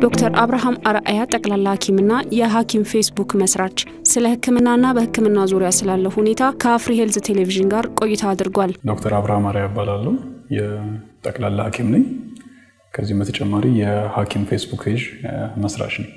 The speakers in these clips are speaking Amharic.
ዶክተር አብርሃም አርአያ ጠቅላላ ሐኪምና የሐኪም ፌስቡክ መስራች ስለ ሕክምናና በሕክምና ዙሪያ ስላለው ሁኔታ ከአፍሪ ሄልዝ ቴሌቪዥን ጋር ቆይታ አድርጓል። ዶክተር አብርሃም አርአያ እባላለሁ። የጠቅላላ ሐኪም ነኝ። ከዚህም በተጨማሪ የሐኪም ፌስቡክ ፔጅ መስራች ነኝ።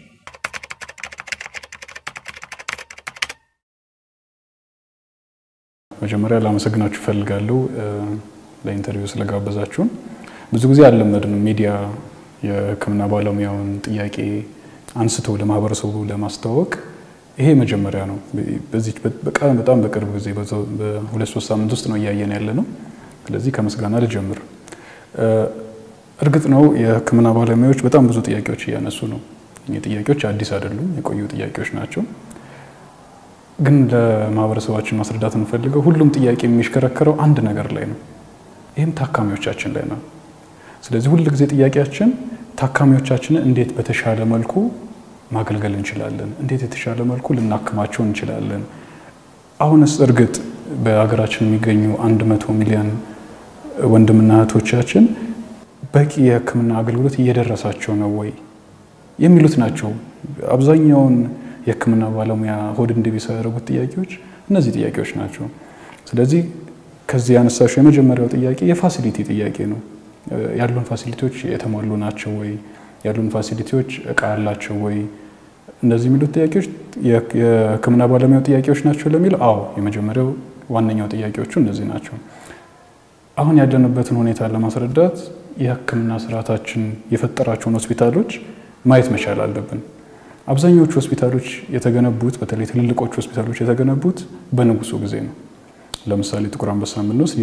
መጀመሪያ ላመሰግናችሁ እፈልጋለሁ ለኢንተርቪው ስለጋበዛችሁን። ብዙ ጊዜ አልለመድንም ሚዲያ የህክምና ባለሙያውን ጥያቄ አንስቶ ለማህበረሰቡ ለማስተዋወቅ ይሄ መጀመሪያ ነው። በዚህ በጣም በቅርብ ጊዜ በሁለት ሶስት ሳምንት ውስጥ ነው እያየን ያለ ነው። ስለዚህ ከምስጋና ልጀምር። እርግጥ ነው የህክምና ባለሙያዎች በጣም ብዙ ጥያቄዎች እያነሱ ነው። እኚህ ጥያቄዎች አዲስ አይደሉም፣ የቆዩ ጥያቄዎች ናቸው። ግን ለማህበረሰባችን ማስረዳት የምፈልገው ሁሉም ጥያቄ የሚሽከረከረው አንድ ነገር ላይ ነው። ይህም ታካሚዎቻችን ላይ ነው። ስለዚህ ሁል ጊዜ ጥያቄያችን ታካሚዎቻችንን እንዴት በተሻለ መልኩ ማገልገል እንችላለን፣ እንዴት የተሻለ መልኩ ልናክማቸው እንችላለን። አሁንስ እርግጥ በሀገራችን የሚገኙ አንድ መቶ ሚሊዮን ወንድምና እህቶቻችን በቂ የህክምና አገልግሎት እየደረሳቸው ነው ወይ የሚሉት ናቸው። አብዛኛውን የህክምና ባለሙያ ሆድ እንዲቢስ ያደረጉት ጥያቄዎች እነዚህ ጥያቄዎች ናቸው። ስለዚህ ከዚህ ያነሳሽው የመጀመሪያው ጥያቄ የፋሲሊቲ ጥያቄ ነው። ያሉን ፋሲሊቲዎች የተሟሉ ናቸው ወይ? ያሉን ፋሲሊቲዎች እቃ ያላቸው ወይ? እነዚህ የሚሉት ጥያቄዎች የህክምና ባለሙያው ጥያቄዎች ናቸው ለሚለው፣ አዎ የመጀመሪያው ዋነኛው ጥያቄዎቹ እነዚህ ናቸው። አሁን ያለንበትን ሁኔታ ለማስረዳት የህክምና ስርዓታችን የፈጠራቸውን ሆስፒታሎች ማየት መቻል አለብን። አብዛኞቹ ሆስፒታሎች የተገነቡት በተለይ ትልልቆቹ ሆስፒታሎች የተገነቡት በንጉሱ ጊዜ ነው። ለምሳሌ ጥቁር አንበሳ የምንወስድ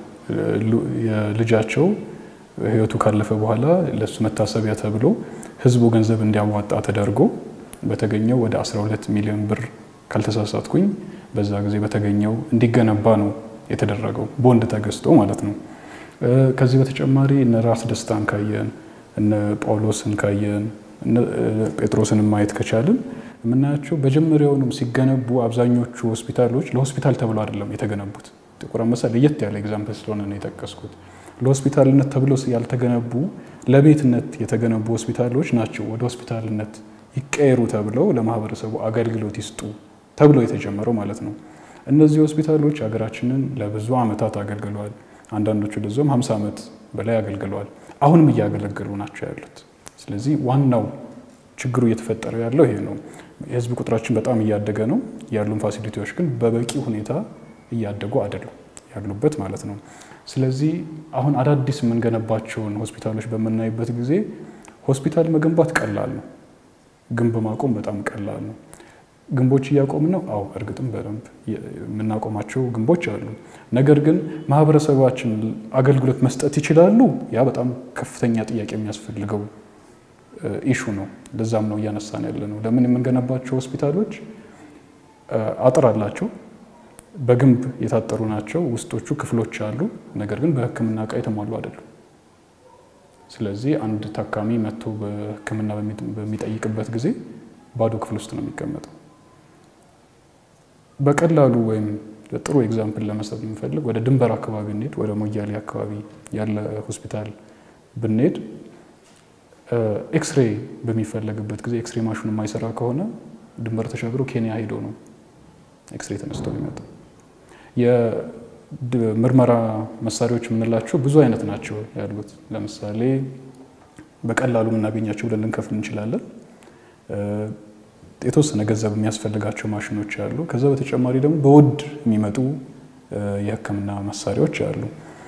የልጃቸው ህይወቱ ካለፈ በኋላ ለሱ መታሰቢያ ተብሎ ህዝቡ ገንዘብ እንዲያዋጣ ተደርጎ በተገኘው ወደ 12 ሚሊዮን ብር ካልተሳሳትኩኝ በዛ ጊዜ በተገኘው እንዲገነባ ነው የተደረገው፣ ቦንድ ተገዝቶ ማለት ነው። ከዚህ በተጨማሪ እነ ራስ ደስታን ካየን እነ ጳውሎስን ካየን ጴጥሮስን ማየት ከቻልን የምናያቸው በጀመሪያውንም ሲገነቡ አብዛኞቹ ሆስፒታሎች ለሆስፒታል ተብሎ አይደለም የተገነቡት። ጥቁር አንበሳ ለየት ያለ ኤግዛምፕል ስለሆነ ነው የጠቀስኩት። ለሆስፒታልነት ተብሎ ያልተገነቡ ለቤትነት የተገነቡ ሆስፒታሎች ናቸው ወደ ሆስፒታልነት ይቀየሩ ተብለው ለማህበረሰቡ አገልግሎት ይስጡ ተብሎ የተጀመረው ማለት ነው። እነዚህ ሆስፒታሎች ሀገራችንን ለብዙ ዓመታት አገልግለዋል። አንዳንዶቹ ለዞም 50 ዓመት በላይ አገልግለዋል። አሁንም እያገለገሉ ናቸው ያሉት። ስለዚህ ዋናው ችግሩ እየተፈጠረ ያለው ይሄ ነው። የህዝብ ቁጥራችን በጣም እያደገ ነው። ያሉን ፋሲሊቲዎች ግን በበቂ ሁኔታ እያደጉ አይደሉም ያሉበት ማለት ነው። ስለዚህ አሁን አዳዲስ የምንገነባቸውን ሆስፒታሎች በምናይበት ጊዜ ሆስፒታል መገንባት ቀላል ነው፣ ግንብ ማቆም በጣም ቀላል ነው። ግንቦች እያቆምን ነው። አዎ እርግጥም በደንብ የምናቆማቸው ግንቦች አሉ። ነገር ግን ማህበረሰባችን አገልግሎት መስጠት ይችላሉ? ያ በጣም ከፍተኛ ጥያቄ የሚያስፈልገው ኢሹ ነው። ለዛም ነው እያነሳን ያለ ነው። ለምን የምንገነባቸው ሆስፒታሎች አጥር አላቸው፣ በግንብ የታጠሩ ናቸው። ውስጦቹ ክፍሎች አሉ፣ ነገር ግን በህክምና እቃ የተሟሉ አይደሉም። ስለዚህ አንድ ታካሚ መጥቶ በህክምና በሚጠይቅበት ጊዜ ባዶ ክፍል ውስጥ ነው የሚቀመጠው። በቀላሉ ወይም ጥሩ ኤግዛምፕል ለመስጠት የምንፈልግ ወደ ድንበር አካባቢ እንሄድ፣ ወደ ሞያሌ አካባቢ ያለ ሆስፒታል ብንሄድ ኤክስሬ በሚፈለግበት ጊዜ ኤክስሬ ማሽኑ የማይሰራ ከሆነ ድንበር ተሻግሮ ኬንያ ሄዶ ነው ኤክስሬ ተነስቶ የሚመጣው። የምርመራ መሳሪያዎች የምንላቸው ብዙ አይነት ናቸው ያሉት። ለምሳሌ በቀላሉ የምናገኛቸው ብለን ልንከፍል እንችላለን። የተወሰነ ገንዘብ የሚያስፈልጋቸው ማሽኖች አሉ። ከዛ በተጨማሪ ደግሞ በውድ የሚመጡ የህክምና መሳሪያዎች አሉ።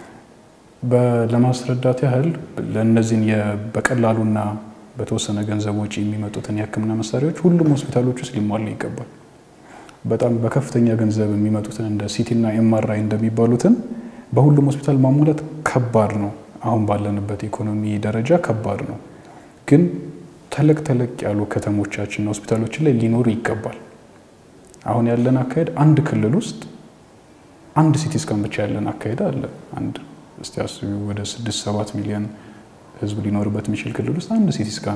ለማስረዳት ያህል ለእነዚህን በቀላሉና በተወሰነ ገንዘብ ወጪ የሚመጡትን የህክምና መሳሪያዎች ሁሉም ሆስፒታሎች ውስጥ ሊሟሉ ይገባል። በጣም በከፍተኛ ገንዘብ የሚመጡትን እንደ ሲቲና ኤምአርአይ እንደሚባሉትን በሁሉም ሆስፒታል ማሟላት ከባድ ነው። አሁን ባለንበት ኢኮኖሚ ደረጃ ከባድ ነው። ግን ተለቅ ተለቅ ያሉ ከተሞቻችንና ሆስፒታሎችን ላይ ሊኖሩ ይገባል። አሁን ያለን አካሄድ አንድ ክልል ውስጥ አንድ ሲቲ ስካን ብቻ ያለን አካሄድ አለ። አንድ እስቲ አስቢ፣ ወደ ስድስት ሰባት ሚሊዮን ህዝብ ሊኖርበት የሚችል ክልል ውስጥ አንድ ሲቲ ስካን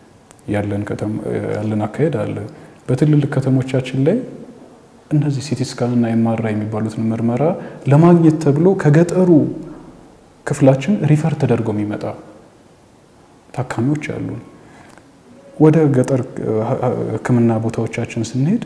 ያለን አካሄድ አለ። በትልልቅ ከተሞቻችን ላይ እነዚህ ሲቲ ስካን እና ኤምአርአይ የሚባሉትን ምርመራ ለማግኘት ተብሎ ከገጠሩ ክፍላችን ሪፈር ተደርጎ የሚመጣ ታካሚዎች አሉ። ወደ ገጠር ሕክምና ቦታዎቻችን ስንሄድ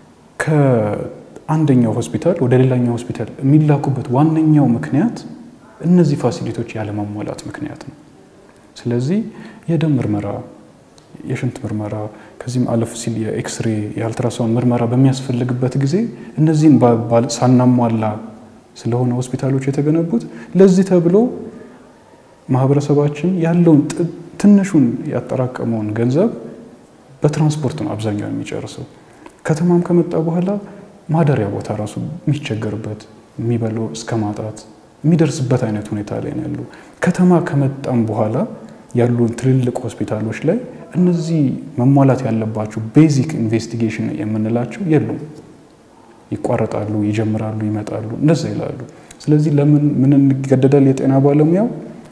ከአንደኛው ሆስፒታል ወደ ሌላኛው ሆስፒታል የሚላኩበት ዋነኛው ምክንያት እነዚህ ፋሲሊቲዎች ያለማሟላት ምክንያት ነው። ስለዚህ የደም ምርመራ፣ የሽንት ምርመራ ከዚህም አለፍ ሲል የኤክስሬ የአልትራሳውንድ ምርመራ በሚያስፈልግበት ጊዜ እነዚህን ሳናሟላ ስለሆነ ሆስፒታሎች የተገነቡት ለዚህ ተብሎ ማህበረሰባችን ያለውን ትንሹን ያጠራቀመውን ገንዘብ በትራንስፖርት ነው አብዛኛው የሚጨርሰው። ከተማም ከመጣ በኋላ ማደሪያ ቦታ ራሱ የሚቸገርበት የሚበላው እስከ ማጣት የሚደርስበት አይነት ሁኔታ ላይ ነው ያሉ። ከተማ ከመጣም በኋላ ያሉን ትልልቅ ሆስፒታሎች ላይ እነዚህ መሟላት ያለባቸው ቤዚክ ኢንቨስቲጌሽን የምንላቸው የሉም። ይቋረጣሉ፣ ይጀምራሉ፣ ይመጣሉ፣ እንደዛ ይላሉ። ስለዚህ ለምን ምን እንገደዳል? የጤና ባለሙያው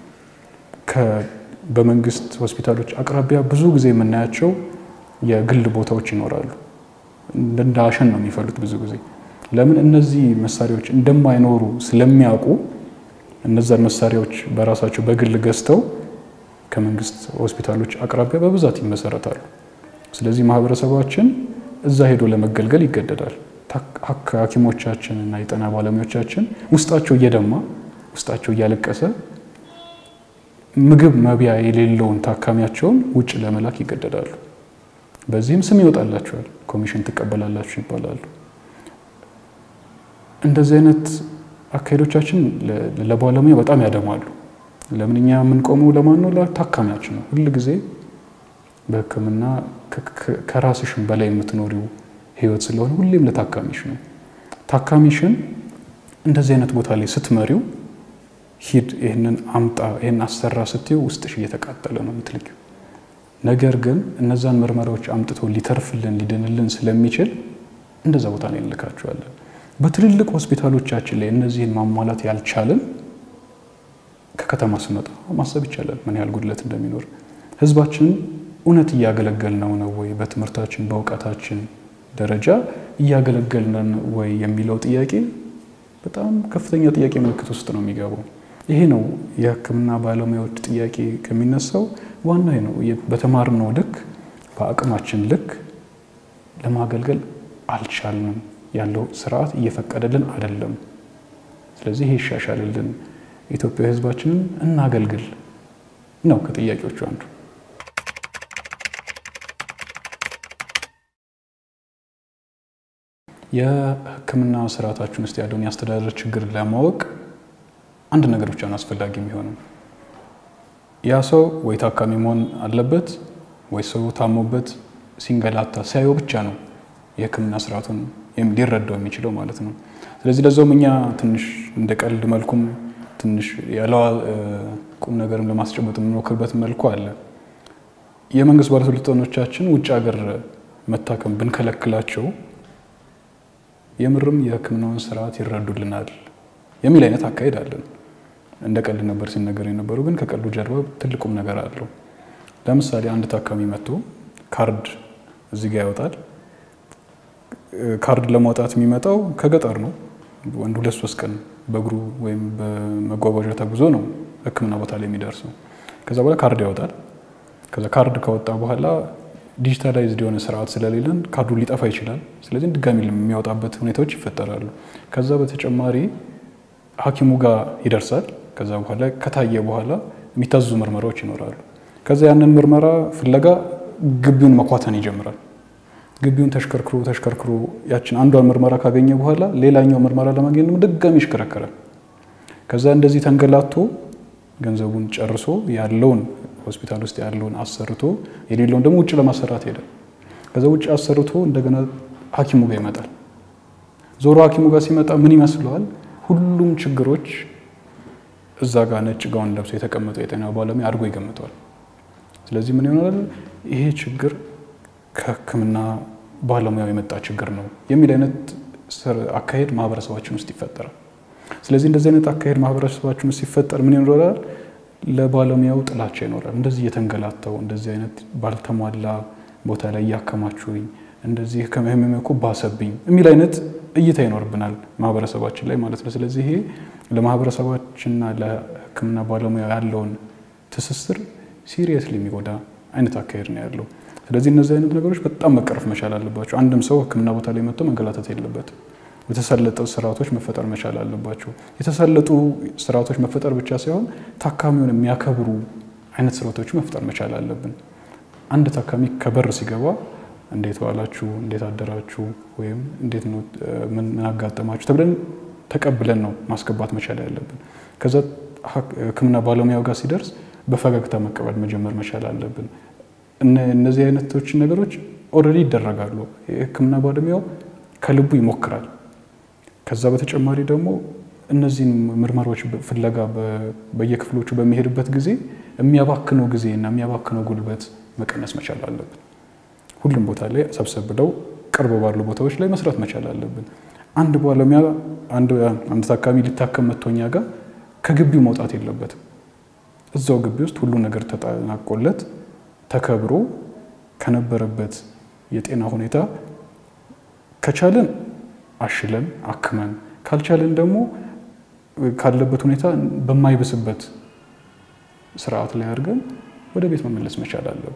በመንግስት ሆስፒታሎች አቅራቢያ ብዙ ጊዜ የምናያቸው የግል ቦታዎች ይኖራሉ። እንደ አሸን ነው የሚፈሉት ብዙ ጊዜ። ለምን እነዚህ መሳሪያዎች እንደማይኖሩ ስለሚያውቁ እነዛን መሳሪያዎች በራሳቸው በግል ገዝተው ከመንግስት ሆስፒታሎች አቅራቢያ በብዛት ይመሰረታሉ። ስለዚህ ማህበረሰባችን እዛ ሄዶ ለመገልገል ይገደዳል። ሐኪሞቻችን እና የጤና ባለሙያዎቻችን ውስጣቸው እየደማ ውስጣቸው እያለቀሰ ምግብ መብያ የሌለውን ታካሚያቸውን ውጭ ለመላክ ይገደዳሉ። በዚህም ስም ይወጣላቸዋል፣ ኮሚሽን ትቀበላላችሁ ይባላሉ። እንደዚህ አይነት አካሄዶቻችን ለባለሙያ በጣም ያደማሉ። ለምን እኛ የምንቆመው ለማን ነው? ለታካሚያችን ነው። ሁል ጊዜ በሕክምና ከራስሽን በላይ የምትኖሪው ህይወት ስለሆነ ሁሌም ለታካሚሽ ነው። ታካሚሽን እንደዚህ አይነት ቦታ ላይ ስትመሪው ሂድ፣ ይህንን አምጣ፣ ይህን አሰራ ስትይው ውስጥሽ እየተቃጠለ ነው የምትልኪው። ነገር ግን እነዛን ምርመራዎች አምጥቶ ሊተርፍልን ሊድንልን ስለሚችል እንደዛ ቦታ ላይ እንልካቸዋለን። በትልልቅ ሆስፒታሎቻችን ላይ እነዚህን ማሟላት ያልቻልን ከከተማ ስመጣ ማሰብ ይቻላል ምን ያህል ጉድለት እንደሚኖር። ህዝባችንን እውነት እያገለገልነው ነው ወይ? በትምህርታችን በእውቀታችን ደረጃ እያገለገልነን ወይ የሚለው ጥያቄ በጣም ከፍተኛ ጥያቄ ምልክት ውስጥ ነው የሚገባው። ይሄ ነው የህክምና ባለሙያዎች ጥያቄ ከሚነሳው ዋና ነው። በተማርነው ልክ በአቅማችን ልክ ለማገልገል አልቻልንም። ያለው ስርዓት እየፈቀደልን አይደለም። ስለዚህ ይሄ ይሻሻልልን፣ ኢትዮጵያ ህዝባችንን እናገልግል ነው ከጥያቄዎቹ አንዱ። የህክምና ስርዓታችን ውስጥ ያለውን የአስተዳደር ችግር ለማወቅ አንድ ነገር ብቻ ነው አስፈላጊ የሚሆነው። ያ ሰው ወይ ታካሚ መሆን አለበት ወይ ሰው ታሞበት ሲንገላታ ሲያየው ብቻ ነው የህክምና ስርዓቱን ሊረዳው የሚችለው ማለት ነው። ስለዚህ ለዛውም እኛ ትንሽ እንደ ቀልድ መልኩም ትንሽ ያለ ቁም ነገርም ለማስጨበጥ የምንሞክርበት መልኩ አለ። የመንግስት ባለስልጣኖቻችን ውጭ ሀገር መታከም ብንከለክላቸው የምርም የህክምናውን ስርዓት ይረዱልናል የሚል አይነት አካሄድ አለን። እንደ ቀልድ ነበር ሲነገር የነበረው፣ ግን ከቀልዱ ጀርባ ትልቁም ነገር አለው። ለምሳሌ አንድ ታካሚ መጥቶ ካርድ እዚህ ጋ ያወጣል። ካርድ ለማውጣት የሚመጣው ከገጠር ነው። ወንድ ሁለት ሶስት ቀን በእግሩ ወይም በመጓጓዣ ተጉዞ ነው ህክምና ቦታ ላይ የሚደርሰው። ከዛ በኋላ ካርድ ያወጣል። ከዛ ካርድ ካወጣ በኋላ ዲጂታላይዝድ የሆነ ስርዓት ስለሌለን ካርዱ ሊጠፋ ይችላል። ስለዚህ ድጋሚ የሚያወጣበት ሁኔታዎች ይፈጠራሉ። ከዛ በተጨማሪ ሐኪሙ ጋር ይደርሳል። ከዛ በኋላ ከታየ በኋላ የሚታዙ ምርመራዎች ይኖራሉ። ከዛ ያንን ምርመራ ፍለጋ ግቢውን መኳተን ይጀምራል። ግቢውን ተሽከርክሮ ተሽከርክሮ ያችን አንዷን ምርመራ ካገኘ በኋላ ሌላኛው ምርመራ ለማግኘት ደግሞ ድጋሚ ይሽከረከራል። ከዛ እንደዚህ ተንገላቶ ገንዘቡን ጨርሶ ያለውን ሆስፒታል ውስጥ ያለውን አሰርቶ የሌለውን ደግሞ ውጭ ለማሰራት ሄደ። ከዛ ውጭ አሰርቶ እንደገና ሐኪሙ ጋር ይመጣል። ዞሮ ሐኪሙ ጋር ሲመጣ ምን ይመስለዋል? ሁሉም ችግሮች እዛ ጋር ነጭ ጋውን ለብሶ የተቀመጠው የጤና ባለሙያ አድርጎ ይገምተዋል። ስለዚህ ምን ይሆናል? ይሄ ችግር ከህክምና ባለሙያው የመጣ ችግር ነው የሚል አይነት አካሄድ ማህበረሰባችን ውስጥ ይፈጠራል። ስለዚህ እንደዚህ አይነት አካሄድ ማህበረሰባችን ውስጥ ሲፈጠር ምን ይኖራል? ለባለሙያው ጥላቻ ይኖራል። እንደዚህ እየተንገላታው እንደዚህ አይነት ባልተሟላ ቦታ ላይ እያከማችሁኝ እንደዚህ ከህመሜ እኮ ባሰብኝ የሚል አይነት እይታ ይኖርብናል ማህበረሰባችን ላይ ማለት ነው። ስለዚህ ይሄ ለማህበረሰባችንና ለህክምና ባለሙያ ያለውን ትስስር ሲሪየስሊ የሚጎዳ አይነት አካሄድ ነው ያለው። ስለዚህ እነዚህ አይነት ነገሮች በጣም መቀረፍ መቻል አለባቸው። አንድም ሰው ሕክምና ቦታ ላይ መጥቶ መንገላታት የለበትም። የተሳለጠ ስርዓቶች መፈጠር መቻል አለባቸው። የተሳለጡ ስርዓቶች መፈጠር ብቻ ሳይሆን ታካሚውን የሚያከብሩ አይነት ስርዓቶች መፍጠር መቻል አለብን። አንድ ታካሚ ከበር ሲገባ እንዴት ዋላችሁ፣ እንዴት አደራችሁ፣ ወይም እንዴት ነው ምን አጋጠማችሁ ተብለን ተቀብለን ነው ማስገባት መቻል ያለብን። ከዛ ሕክምና ባለሙያው ጋር ሲደርስ በፈገግታ መቀበል መጀመር መቻል አለብን። እነዚህ አይነቶችን ነገሮች ኦልሬዲ ይደረጋሉ። የሕክምና ባለሙያው ከልቡ ይሞክራል። ከዛ በተጨማሪ ደግሞ እነዚህን ምርመራዎች ፍለጋ በየክፍሎቹ በሚሄድበት ጊዜ የሚያባክነው ጊዜ እና የሚያባክነው ጉልበት መቀነስ መቻል አለብን። ሁሉም ቦታ ላይ ሰብሰብ ብለው ቅርብ ባሉ ቦታዎች ላይ መስራት መቻል አለብን። አንድ ባለሙያ አንድ ታካሚ ሊታከም መጥቶ እኛ ጋር ከግቢው መውጣት የለበትም። እዛው ግቢ ውስጥ ሁሉ ነገር ተጠናቆለት ተከብሮ ከነበረበት የጤና ሁኔታ ከቻለን አሽለን አክመን ካልቻለን ደግሞ ካለበት ሁኔታ በማይብስበት ስርዓት ላይ አድርገን ወደ ቤት መመለስ መቻል አለብን።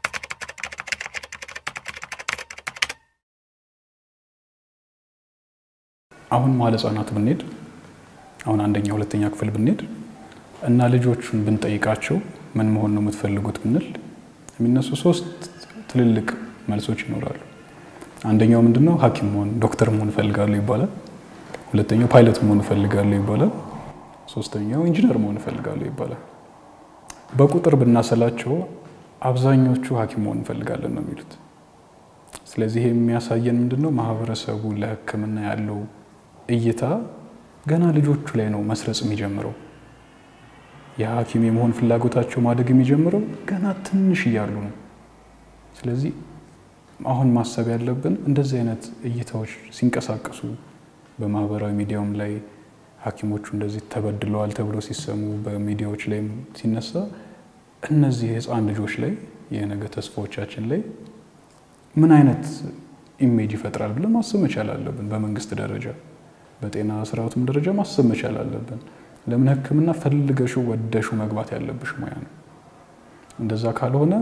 አሁን መዋዕለ ሕጻናት ብንሄድ አሁን አንደኛ ሁለተኛ ክፍል ብንሄድ እና ልጆቹን ብንጠይቃቸው ምን መሆን ነው የምትፈልጉት ብንል የሚነሱ ሶስት ትልልቅ መልሶች ይኖራሉ። አንደኛው ምንድነው? ሐኪም መሆን ዶክተር መሆን እፈልጋለሁ ይባላል። ሁለተኛው ፓይለት መሆን እፈልጋለሁ ይባላል። ሶስተኛው ኢንጂነር መሆን እፈልጋለሁ ይባላል። በቁጥር ብናሰላቸው አብዛኞቹ ሐኪም መሆን እንፈልጋለን ነው የሚሉት። ስለዚህ የሚያሳየን ምንድነው? ማህበረሰቡ ለሕክምና ያለው እይታ ገና ልጆቹ ላይ ነው መስረጽ የሚጀምረው። የሐኪም የመሆን ፍላጎታቸው ማደግ የሚጀምረው ገና ትንሽ እያሉ ነው። ስለዚህ አሁን ማሰብ ያለብን እንደዚህ አይነት እይታዎች ሲንቀሳቀሱ በማህበራዊ ሚዲያውም ላይ ሐኪሞቹ እንደዚህ ተበድለዋል ተብሎ ሲሰሙ በሚዲያዎች ላይም ሲነሳ እነዚህ ህፃን ልጆች ላይ የነገ ተስፋዎቻችን ላይ ምን አይነት ኢሜጅ ይፈጥራል ብለን ማሰብ መቻል አለብን። በመንግስት ደረጃ በጤና ስርዓቱም ደረጃ ማሰብ መቻል አለብን። ለምን ህክምና ፈልገሹ ወደሹ መግባት ያለብሽ ሙያ ነው። እንደዛ ካልሆነ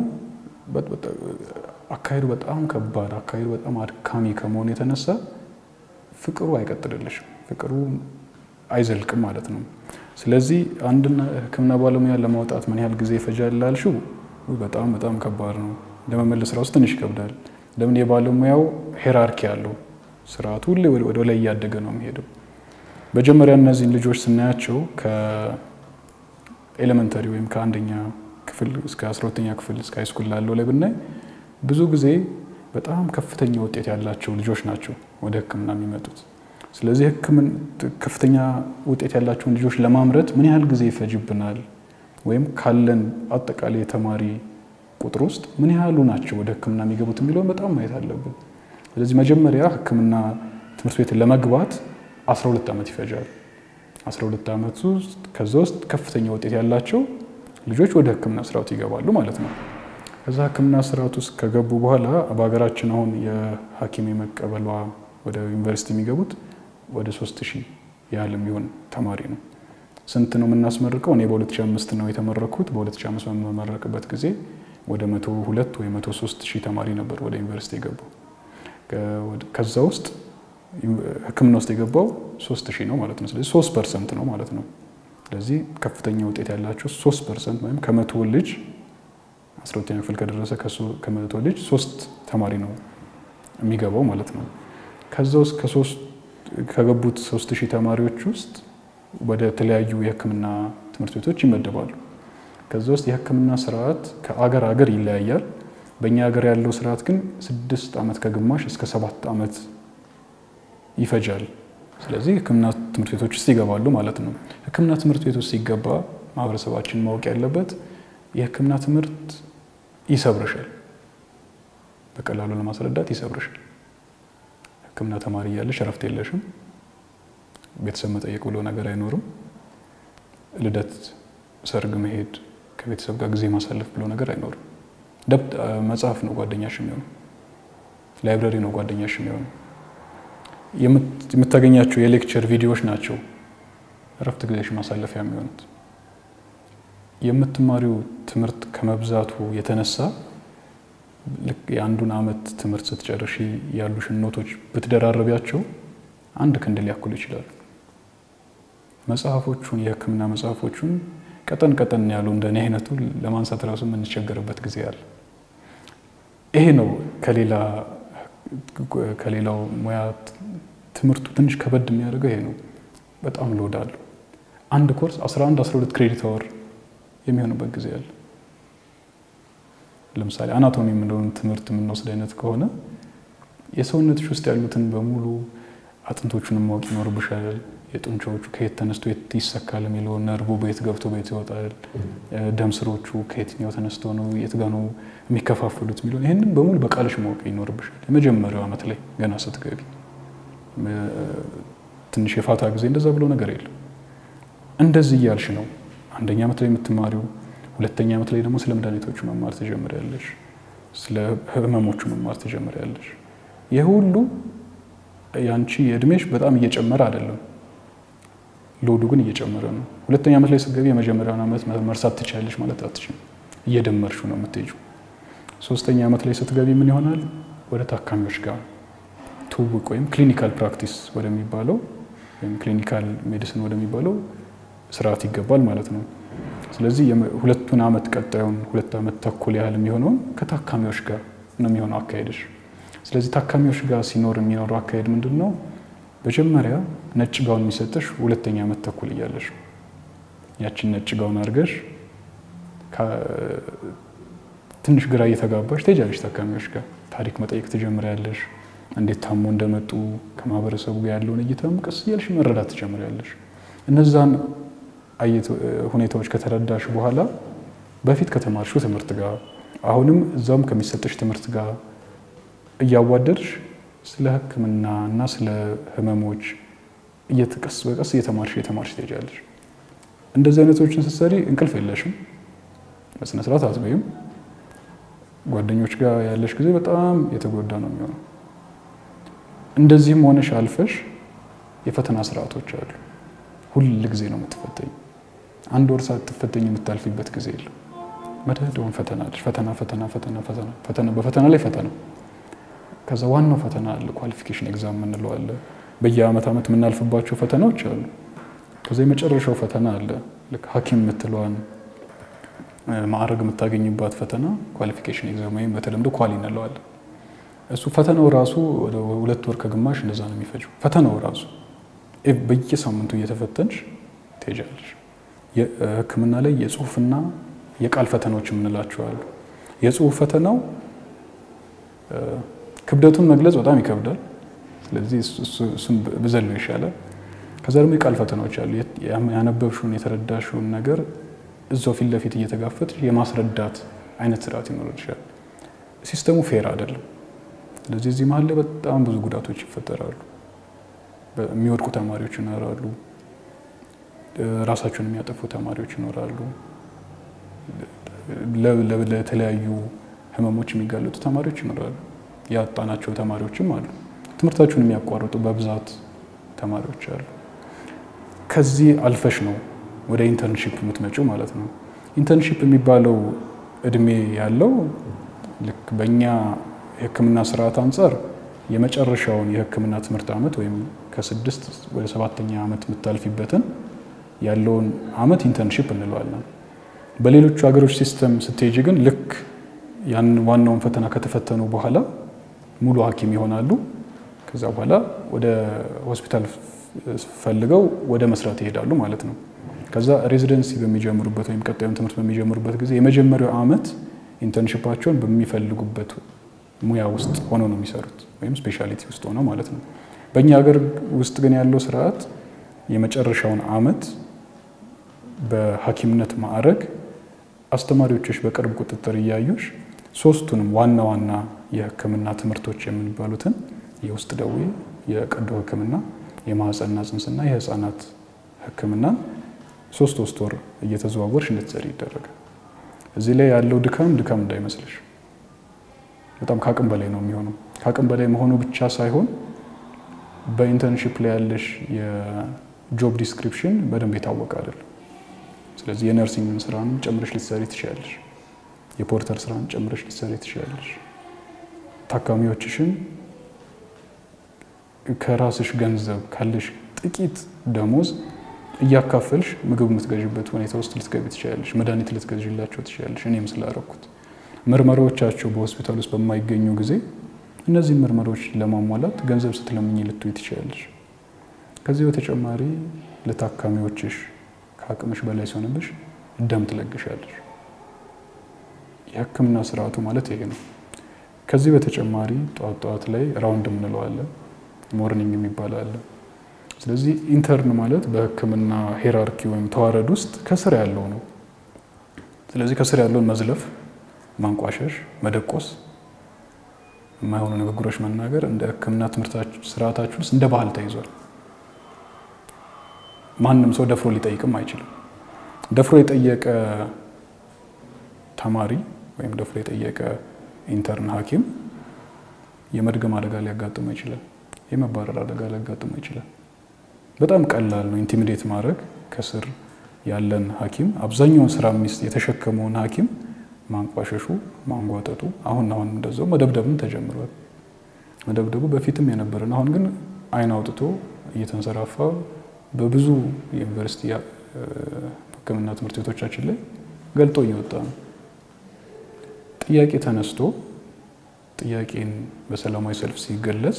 አካሄዱ በጣም ከባድ አካሄዱ በጣም አድካሚ ከመሆኑ የተነሳ ፍቅሩ አይቀጥልልሽም፣ ፍቅሩ አይዘልቅም ማለት ነው። ስለዚህ አንድን ህክምና ባለሙያ ለማውጣት ምን ያህል ጊዜ ይፈጃል ላልሽው በጣም በጣም ከባድ ነው። ለመመለስ ራሱ ትንሽ ይከብዳል። ለምን የባለሙያው ሄራርኪ አለው። ስርዓቱ ሁሌ ወደ ላይ እያደገ ነው የሚሄደው። መጀመሪያ እነዚህን ልጆች ስናያቸው ከኤሌመንተሪ ወይም ከአንደኛ ክፍል እስከ አስራ ሁለተኛ ክፍል እስከ ሃይስኩል ላለው ላይ ብናይ ብዙ ጊዜ በጣም ከፍተኛ ውጤት ያላቸው ልጆች ናቸው ወደ ህክምና የሚመጡት። ስለዚህ ከፍተኛ ውጤት ያላቸውን ልጆች ለማምረት ምን ያህል ጊዜ ይፈጅብናል፣ ወይም ካለን አጠቃላይ የተማሪ ቁጥር ውስጥ ምን ያህሉ ናቸው ወደ ህክምና የሚገቡት የሚለውን በጣም ማየት አለብን። ስለዚህ መጀመሪያ ህክምና ትምህርት ቤት ለመግባት 12 ዓመት ይፈጃል። 12 ዓመት ውስጥ ከዛ ውስጥ ከፍተኛ ውጤት ያላቸው ልጆች ወደ ህክምና ስርዓቱ ይገባሉ ማለት ነው። ከዛ ህክምና ስርዓት ውስጥ ከገቡ በኋላ በሀገራችን አሁን የሐኪም የመቀበሏ ወደ ዩኒቨርሲቲ የሚገቡት ወደ 3000 ያህል የሚሆን ተማሪ ነው። ስንት ነው የምናስመርቀው? እኔ በ2005 ነው የተመረኩት። በ2005 በመመረቅበት ጊዜ ወደ 102 ወይ 103 ሺህ ተማሪ ነበር ወደ ዩኒቨርሲቲ የገባው። ከዛ ውስጥ ህክምና ውስጥ የገባው 3 ሺህ ነው ማለት ነው። ስለዚህ 3 ፐርሰንት ነው ማለት ነው። ስለዚህ ከፍተኛ ውጤት ያላቸው 3 ፐርሰንት ወይም ከመቶ ልጅ 12ኛ ክፍል ከደረሰ ከመቶ ልጅ ሶስት ተማሪ ነው የሚገባው ማለት ነው። ከዛ ውስጥ ከገቡት 3 ሺህ ተማሪዎች ውስጥ ወደ ተለያዩ የህክምና ትምህርት ቤቶች ይመደባሉ። ከዛ ውስጥ የህክምና ስርዓት ከአገር አገር ይለያያል። በእኛ ሀገር ያለው ስርዓት ግን ስድስት ዓመት ከግማሽ እስከ ሰባት ዓመት ይፈጃል። ስለዚህ ህክምና ትምህርት ቤቶች ውስጥ ይገባሉ ማለት ነው። ህክምና ትምህርት ቤት ውስጥ ሲገባ ማህበረሰባችን ማወቅ ያለበት የህክምና ትምህርት ይሰብርሻል። በቀላሉ ለማስረዳት ይሰብርሻል። ህክምና ተማሪ እያለሽ እረፍት የለሽም። ቤተሰብ መጠየቅ ብሎ ነገር አይኖርም። ልደት፣ ሰርግ መሄድ፣ ከቤተሰብ ጋር ጊዜ ማሳለፍ ብሎ ነገር አይኖርም። መጽሐፍ ነው ጓደኛሽ የሚሆኑ፣ ላይብረሪ ነው ጓደኛሽ የሚሆኑ፣ የምታገኛቸው የሌክቸር ቪዲዮዎች ናቸው እረፍት ጊዜሽ ማሳለፊያ የሚሆኑት። የምትማሪው ትምህርት ከመብዛቱ የተነሳ ልክ የአንዱን ዓመት ትምህርት ስትጨርሺ ያሉሽን ኖቶች ብትደራረቢያቸው አንድ ክንድ ሊያክሉ ይችላሉ። መጽሐፎቹን የሕክምና መጽሐፎቹን ቀጠን ቀጠን ያሉ እንደኔ አይነቱ ለማንሳት ራሱ የምንቸገርበት ጊዜ አለ። ይሄ ነው ከሌላ ከሌላው ሙያ ትምህርቱ ትንሽ ከበድ የሚያደርገው ይሄ ነው። በጣም ሎድ አለው። አንድ ኮርስ 11 12 ክሬዲት አወር የሚሆንበት ጊዜ አለ። ለምሳሌ አናቶሚ የምንለውን ትምህርት የምንወስድ አይነት ከሆነ የሰውነትሽ ውስጥ ያሉትን በሙሉ አጥንቶቹንም ማወቅ ይኖርብሻል። የጡንቻዎቹ ከየት ተነስቶ የት ይሰካል የሚለው ነርቡ በየት ገብቶ በየት ይወጣል፣ ደም ስሮቹ ከየትኛው ተነስቶ ነው የት ጋ ነው የሚከፋፍሉት የሚለው ይህንን በሙሉ በቃልሽ ማወቅ ይኖርብሻል። የመጀመሪያው ዓመት ላይ ገና ስትገቢ ትንሽ የፋታ ጊዜ እንደዛ ብሎ ነገር የለም። እንደዚህ እያልሽ ነው አንደኛ ዓመት ላይ የምትማሪው። ሁለተኛ ዓመት ላይ ደግሞ ስለ መድኃኒቶቹ መማር ትጀምሪያለሽ፣ ስለ ህመሞቹ መማር ትጀምሪያለሽ። ይህ ሁሉ ያንቺ እድሜሽ በጣም እየጨመረ አይደለም፣ ሎዱ ግን እየጨመረ ነው። ሁለተኛ ዓመት ላይ ስትገቢ የመጀመሪያውን ዓመት መርሳት ትችያለሽ ማለት አትችም፣ እየደመርሹ ነው የምትሄጂው። ሶስተኛ ዓመት ላይ ስትገቢ ምን ይሆናል? ወደ ታካሚዎች ጋር ትውውቅ ወይም ክሊኒካል ፕራክቲስ ወደሚባለው ወይም ክሊኒካል ሜዲሲን ወደሚባለው ስርዓት ይገባል ማለት ነው። ስለዚህ ሁለቱን ዓመት ቀጣዩን ሁለት ዓመት ተኩል ያህል የሚሆነውን ከታካሚዎች ጋር ነው የሚሆነው አካሄድሽ። ስለዚህ ታካሚዎች ጋር ሲኖር የሚኖረው አካሄድ ምንድን ነው? መጀመሪያ ነጭ ጋውን የሚሰጥሽ ሁለተኛ ዓመት ተኩል እያለሽ ያችን ነጭ ጋውን አድርገሽ ትንሽ ግራ እየተጋባሽ ትሄጃለሽ ታካሚዎች ጋር ታሪክ መጠየቅ ትጀምሪያለሽ። እንዴት ታሞ እንደመጡ ከማህበረሰቡ ጋር ያለውን እይታም ቀስ እያልሽ መረዳት ትጀምሪያለሽ። እነዛን ሁኔታዎች ከተረዳሽ በኋላ በፊት ከተማርሽው ትምህርት ጋር አሁንም እዛም ከሚሰጥሽ ትምህርት ጋር እያዋደድሽ ስለ ሕክምና እና ስለ ህመሞች ቀስ በቀስ እየተማርሽ እየተማርሽ ትሄጃለሽ። እንደዚህ አይነቶችን ስትሰሪ እንቅልፍ የለሽም፣ በስነ ስርዓት አትበይም። ጓደኞች ጋር ያለሽ ጊዜ በጣም የተጎዳ ነው የሚሆነው። እንደዚህም ሆነሽ አልፈሽ የፈተና ስርዓቶች አሉ። ሁል ጊዜ ነው የምትፈተኝ። አንድ ወር ሳትፈተኝ የምታልፊበት ጊዜ የለም። መደዳውን ፈተና አለሽ። ፈተና ፈተና ፈተና ፈተና በፈተና ላይ ፈተና። ከዛ ዋናው ፈተና አለ፣ ኳሊፊኬሽን ኤግዛም የምንለው አለ። በየአመት ዓመት የምናልፍባቸው ፈተናዎች አሉ። ከዛ የመጨረሻው ፈተና አለ። ልክ ሐኪም የምትለዋን ማዕረግ የምታገኝባት ፈተና ኳሊፊኬሽን ኤግዛም ወይም በተለምዶ ኳሊ እንለዋለን። እሱ ፈተናው ራሱ ወደ ሁለት ወር ከግማሽ እንደዛ ነው የሚፈጀው። ፈተናው ራሱ በየሳምንቱ እየተፈተንሽ ትሄጃለሽ። ሕክምና ላይ የጽሁፍና የቃል ፈተናዎች የምንላቸው አሉ። የጽሁፍ ፈተናው ክብደቱን መግለጽ በጣም ይከብዳል። ስለዚህ እሱን ብዘለው ይሻላል። ከዛ ደግሞ የቃል ፈተናዎች አሉ። ያነበብሽውን የተረዳሽውን ነገር እዛው ፊት ለፊት እየተጋፈጥሽ የማስረዳት አይነት ስርዓት ይኖርልሻል። ሲስተሙ ፌር አይደለም። ስለዚህ እዚህ መሀል ላይ በጣም ብዙ ጉዳቶች ይፈጠራሉ። የሚወድቁ ተማሪዎች ይኖራሉ። ራሳቸውን የሚያጠፉ ተማሪዎች ይኖራሉ። ለተለያዩ ህመሞች የሚጋለጡ ተማሪዎች ይኖራሉ። ያጣናቸው ተማሪዎችም አሉ። ትምህርታቸውን የሚያቋርጡ በብዛት ተማሪዎች አሉ። ከዚህ አልፈሽ ነው ወደ ኢንተርንሺፕ የምትመጪው ማለት ነው። ኢንተርንሺፕ የሚባለው እድሜ ያለው ልክ በእኛ የህክምና ስርዓት አንጻር የመጨረሻውን የህክምና ትምህርት ዓመት ወይም ከስድስት ወደ ሰባተኛ ዓመት የምታልፊበትን ያለውን ዓመት ኢንተርንሺፕ እንለዋለን። በሌሎቹ ሀገሮች ሲስተም ስትሄጂ ግን ልክ ያን ዋናውን ፈተና ከተፈተኑ በኋላ ሙሉ ሐኪም ይሆናሉ። ከዛ በኋላ ወደ ሆስፒታል ፈልገው ወደ መስራት ይሄዳሉ ማለት ነው። ከዛ ሬዚደንሲ በሚጀምሩበት ወይም ቀጣዩን ትምህርት በሚጀምሩበት ጊዜ የመጀመሪያው ዓመት ኢንተርንሽፓቸውን በሚፈልጉበት ሙያ ውስጥ ሆነው ነው የሚሰሩት ወይም ስፔሻሊቲ ውስጥ ሆነው ማለት ነው። በእኛ ሀገር ውስጥ ግን ያለው ስርዓት የመጨረሻውን ዓመት በሐኪምነት ማዕረግ አስተማሪዎችሽ በቅርብ ቁጥጥር እያዩሽ ሶስቱንም ዋና ዋና የህክምና ትምህርቶች የሚባሉትን የውስጥ ደዌ፣ የቀዶ ህክምና፣ የማህፀንና ጽንስና የህፃናት ህክምናን ሶስት ሶስት ወር እየተዘዋወርሽ እንድትሰሪ ይደረጋል። እዚህ ላይ ያለው ድካም ድካም እንዳይመስልሽ በጣም ከአቅም በላይ ነው የሚሆነው። ከአቅም በላይ መሆኑ ብቻ ሳይሆን በኢንተርንሺፕ ላይ ያለሽ የጆብ ዲስክሪፕሽን በደንብ የታወቀ አይደለም። ስለዚህ የነርሲንግ ስራን ጨምረሽ ልትሰሪ ትችላለሽ። የፖርተር ስራን ጨምረሽ ልትሰሪ ትችላለሽ። ታካሚዎችሽን ከራስሽ ገንዘብ ካለሽ ጥቂት ደሞዝ እያካፈልሽ ምግብ የምትገዥበት ሁኔታ ውስጥ ልትገቢ ትችላለሽ። መድኃኒት ልትገዥላቸው ትችላለሽ። እኔም ስላረኩት ምርመራዎቻቸው በሆስፒታል ውስጥ በማይገኙ ጊዜ እነዚህን ምርመራዎች ለማሟላት ገንዘብ ስትለምኝ ልትይ ትችላለሽ። ከዚህ በተጨማሪ ለታካሚዎችሽ ከአቅምሽ በላይ ሲሆንብሽ ደም ትለግሻለሽ። የሕክምና ስርዓቱ ማለት ይሄ ነው። ከዚህ በተጨማሪ ጠዋት ጠዋት ላይ ራውንድ የምንለው አለ፣ ሞርኒንግ የሚባል አለ። ስለዚህ ኢንተርን ማለት በሕክምና ሄራርኪ ወይም ተዋረድ ውስጥ ከስር ያለው ነው። ስለዚህ ከስር ያለውን መዝለፍ፣ ማንቋሸሽ፣ መደቆስ፣ የማይሆኑ ንግግሮች መናገር እንደ ሕክምና ትምህርት ስርዓታችን ውስጥ እንደ ባህል ተይዟል። ማንም ሰው ደፍሮ ሊጠይቅም አይችልም። ደፍሮ የጠየቀ ተማሪ ወይም ደፍሮ የጠየቀ ኢንተርን ሐኪም የመድገም አደጋ ሊያጋጥመው ይችላል። የመባረር አደጋ ሊያጋጥመው ይችላል። በጣም ቀላል ነው ኢንቲሚዴት ማድረግ። ከስር ያለን ሐኪም አብዛኛውን ስራ ሚስት የተሸከመውን ሐኪም ማንቋሸሹ፣ ማንጓጠጡ አሁን አሁን እንደዛው መደብደብም ተጀምሯል። መደብደቡ በፊትም የነበረን አሁን ግን አይን አውጥቶ እየተንሰራፋ በብዙ የዩኒቨርሲቲ ሕክምና ትምህርት ቤቶቻችን ላይ ገልጦ እየወጣ ነው። ጥያቄ ተነስቶ ጥያቄን በሰላማዊ ሰልፍ ሲገለጽ